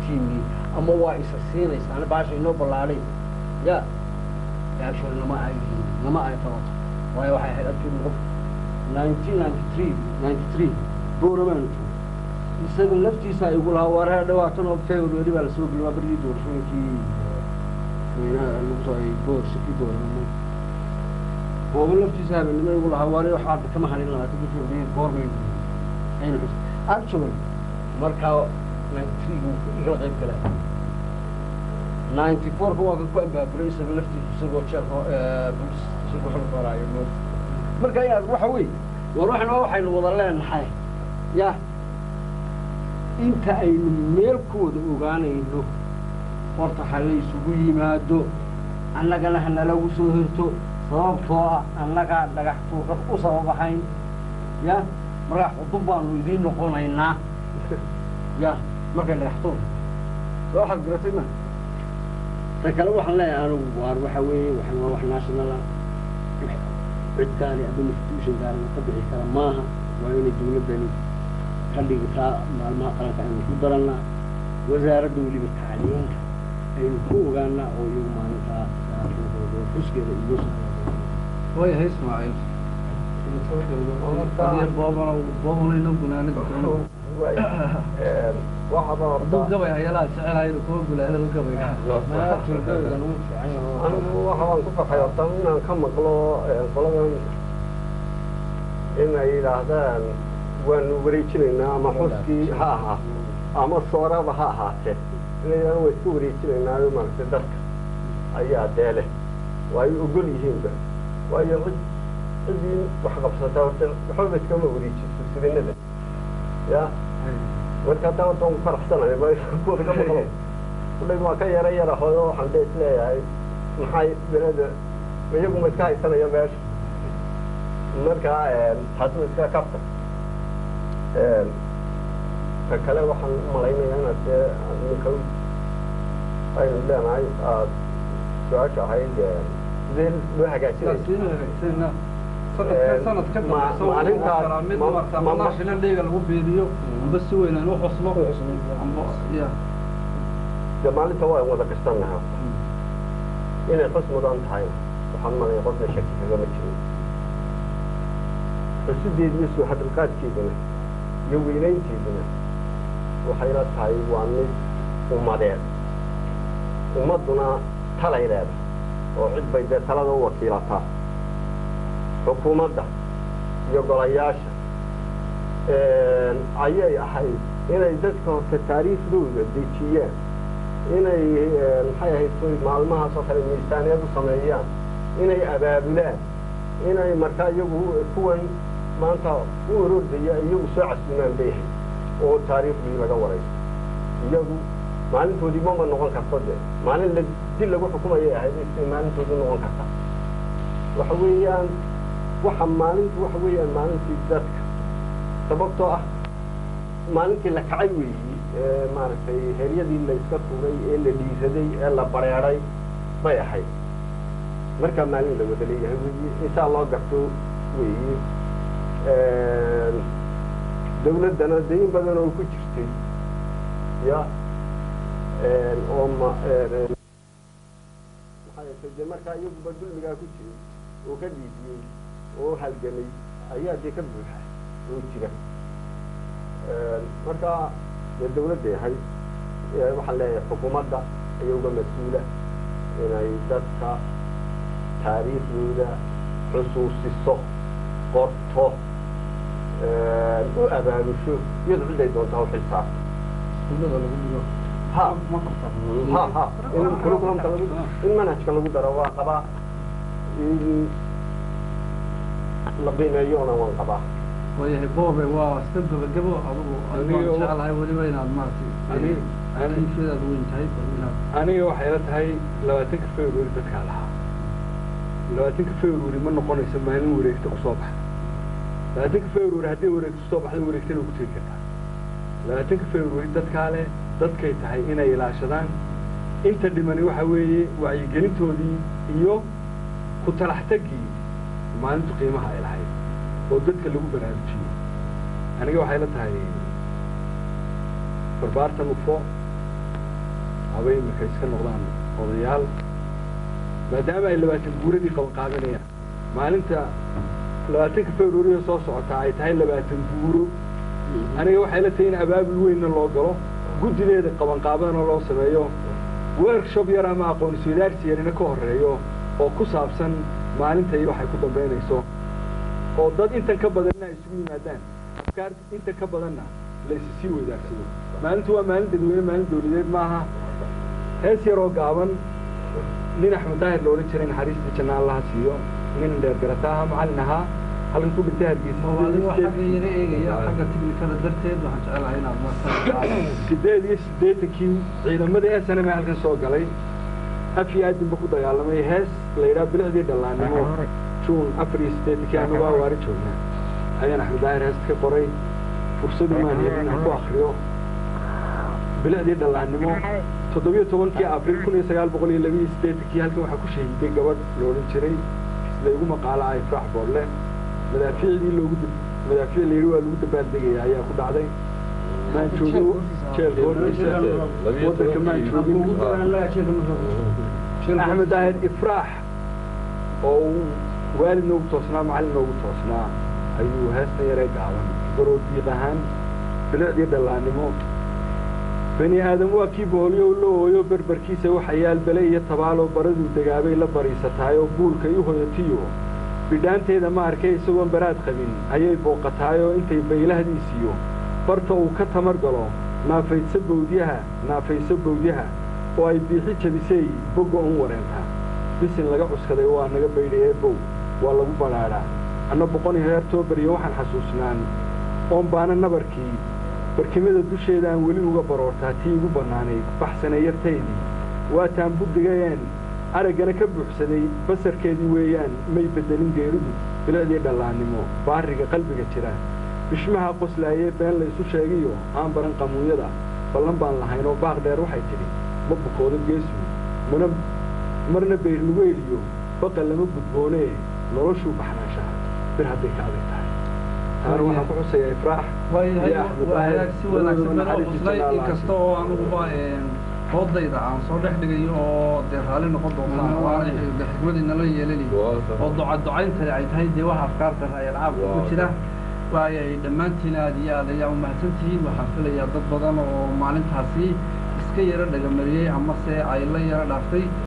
dadkiinii ama waa isa siinaysaana baasha inoo ballaadhay ya actually nama ay nama ay qabato waayo waxay ahayd actually qof nineteen ninety three ninety three booramaanu joogo isaga laftiisa igu lahaa wareer dhawaatan oo february baa lasoo geliyay waa berigii doorashooyinkii weynaha lagu soo ay boor shaki booramo ooba laftiisa habeenimo igu lahaa wareer waxaa hadda kama hadhin labaatan bishii february goormay aynu xus actually markaa ninety three buu igala qayb galay ninety four ka waa kan ku ambaaburay isaga laftiisa isagoo jeelka bolis isagoo xog horaayo mood marka yaa waxa weeye war waxna waxaynu wada leenahay ya inta aynu meel ku wada ogaanayno horta ha la isugu yimaado annagana ha nalagu soo hirto sababtoo ah annagaa dhagax tuurad u sababahayn ya markaa xudub baanu idiin noqonaynaa ya markay dhagax tuur soo waxaad garatay ma ta kale waxaan leeyahay anigu waar waxa weeye waxaan waa wax national ah cid gaari ama institution gaari ka bixi kara maaha waa inay dawladdani ka dhigtaa maalmaha qaranka aynu ku darannaa wasaaradda weliba tacliinta aynu ku ogaanaa oo iyagu maalintaa xuskeeda iyo waayahay ismaaciil adiga boobana boobanayno gunaanada hadduu gabay hayalaha jecelahaynu kuwa gulaanada gabayga anigu waxa waan ku farxay horta inaan ka maqlo qoladan inay yidhaahdaan waanu wareejinaynaa ama xuskii ha ahaa ama sooraba ha ahaatee inay yidhahdaan waa iska wareejinaynaayo maaragtay dadka ayaa dee leh waa ay ogol yihiinba waayo cid ciddii wax qabsataa horta waxbaba iskama wareejiso sirinada ya marka hadda horta waan ku faraxsanahay kuwada ka maqlo kullay waa ka yara yara hooyo waxaan dee isleeyahay maxay beleda iyaguma iska haysanaya meesha markaa taasna iska kabta ka kale waxaan u malaynayaa inaad dee ninka aynu leenahay aad su-aasha ahayd sidee loo hagaajinaya sanad ka dambaysa mid marta manaa shilan dheega lagu beediyo amba si weyn aan u xusno amba ya dee maalinta waa wada gashannaha inay xus mudan tahay waxaan malaya qofna shaki kagama jirin xusideedu iyo soo hadalqaadkeeduna iyo weynaynteeduna waxayna tahay waa mid ummadeed ummadduna talay leedahay oo cid bay dee talada u wakiilataa xukuumadda iyo golayaasha ayay ahayd inay dadka horta taariikhdooda dejiyaan inay maxay ahayd soy maalmahaas oo kale miisaaniyad u sameeyaan inay abaabulaan inay markaa iyagu kuwan maanta u orordaya iyagu soo casuumaan bay ahayd oo taariikhdii laga warayso iyagu maalintoodii mama noqon karto de maalin la dil lagu xukumayay ahayd isay maalintoodii noqon kartaa waxa weeyaan waxa maalintu waxa weeyaan maalintii dadka sababtoo ah maalintii la kacay weeyi ee maaragtay heryadii la iska tuuray ee la dhiisaday ee la bareeday bay ahayd markaa maalin la wada leeyahay weyi insaa loo garto weyi dawladdana de in badan oo ku jirtay ya oo ma maxay de markaa iyaguba dulmigaa ku jiray oo ka dhiidiyey oo halgamay ayaa dee ka buuxa oo jira marka dee dawladda yahay waxaan leeyahay xukuumadda ayaa uga mas-uula inay dadka taariikhdooda xusuusiso qorto u abaabusho iyado ciday doontaa u xilsaarto iskuullada lagu dhigo ha ma qabta ha ha in curriculumka lagu in manhajka lagu daro waa qabaa in la qiimeeyona waan qabaa waayahay boobe waa iska gabagabo adugu Aniga waan wa- jeclahay weliba inaad maaragtay Ani- ani- kiifeedaad weyn tahay bal inaad aniga waxay la tahay labaatanka february dadkaa lahaa labaatanka february ma noqonayso maalin wareegta kusoo baxda labaatanka february haddii wareegta kusoo baxda wareegtana ku tegi kartaa labaatanka february dadkaa leh dadkay tahay inay ilaashadaan inta dhimani waxa weeye wacyigelintoodii iyo ku talax taggii maalintu qiimaha ay lahayd oo dadka lagu baraarujiyey aniga waxay la tahay barbaartan ufo haba iminka iska noqdaan odayaal maadaama ay labaatan guuradii qabanqaabinayaan maalinta labaatanka februariyo soo socotaa ay tahay labaatan guuro aniga waxay la tahay in abaabul weynna loo galo guddideeda qabanqaabadana loo sameeyo workshop yar ama aqoon iswadaarsi yarina ka horreeyo oo ku saabsan maalinta iyo waxay ku dambaynayso oo dad intan ka badanna ay isugu yimaadaan afkaar intan ka badanna la isi sii wadaagsado maalintu waa maalin dadweyne maalin dawladeed maaha hees yaroo gaaban nin axmed daahir la odhan jiray naxariistii janna allaha siiyo nin dheergarata aha macallin ahaa halkan ku dhintay adigoo hargeysa xagga yara eegaya xagga tiknikada darteed waxaan jecelahay inaad markaa sideed iyo siddeetankii ciidamadii s n m halkan soo galay af iyo aadinba ku dagaalamay hees la yidhaha bilicdii dhallaannimo juun afar iyo siddeetankii anagu awaari joognaa ayaan axmed daahir heesta ka qoray fursadu maan helin inaan ku akriyo bilicdii dhallaannimo toddobiyo tobankii abriil kun iyo sagaal boqol iyo labiyo siddeetankii halkan waxaa ku shahiiday gabadh la odhan jiray sida igu maqaalo ah ifraax boorle madaafiicdii loogu dab madaafiic la yidhi waa lagu dabaaldegaya ayaa ku dhacday maan joogin jeelka hortiisa waddanka maan joogin axmed daahir ifraax oo uu waalid noogu toosnaa macallin noogu toosnaa ayuu heestan yaree gaaban baroo diiq ahaan bilicdii dhallaannimo bani aadam waa kii booliyo la ooyo berberkiisa waxa yaal bele iyo tabaaloo baraduu degaabay la bariisataayoo buulkay u hoyatiyo bidhaanteeda ma arkay isagoon baraad qabin ayay booqataayoo intay baylahdiisiyo barta uu ka tamar galo naafayso bawdyaha naafayso bawdyaha oo ay biixi jabisay bogga un wareentaa bisin laga cuskaday waa naga baydhayee bow waa lagu badhaadhaa anna boqoni heertoo beriyo waxaan xasuusnaan oon baana nabarkii barkimada dusheeda aan weli uga baroortaa tii igu bannaanayd baxsane yartaydii waataan buddigayeen araggana ka buuxsaday basarkeedii weeyaan may beddelin geeridu bilicdii dhallaannimo baariga qalbiga jira bishmaha qoslaayee been laysu sheegiyo aan baran qamuunyada ballan baan lahayn oo baaq dheer waxay tidhi ma bukoodo geesu mana marna bayrnugeeliyo baqa lama gudboonee noloshuu baxnaanshaha bir hadday ka adag tahay taana waxaan ku xusayaa ifraax waayahay iyo axmed waa daahir hagaag si wanaagsan labadooda baan u naxariis xuslay janna Allah inkasta oo aniguba hoodayda aan soo dhex dhigayo oo dee raalli noqon doontaan waana xikmadii nala yeelanayo oo duca ducayntani ay tahay dee waxa afkaarta raayal caabka ku jira waayay dhammaantiin aad iyo aad ayaa umahadsan tihiin waxaan filayaa dad badan oo maalintaasi iska yaro dhagamariyey amase ay la yaro dhaaftay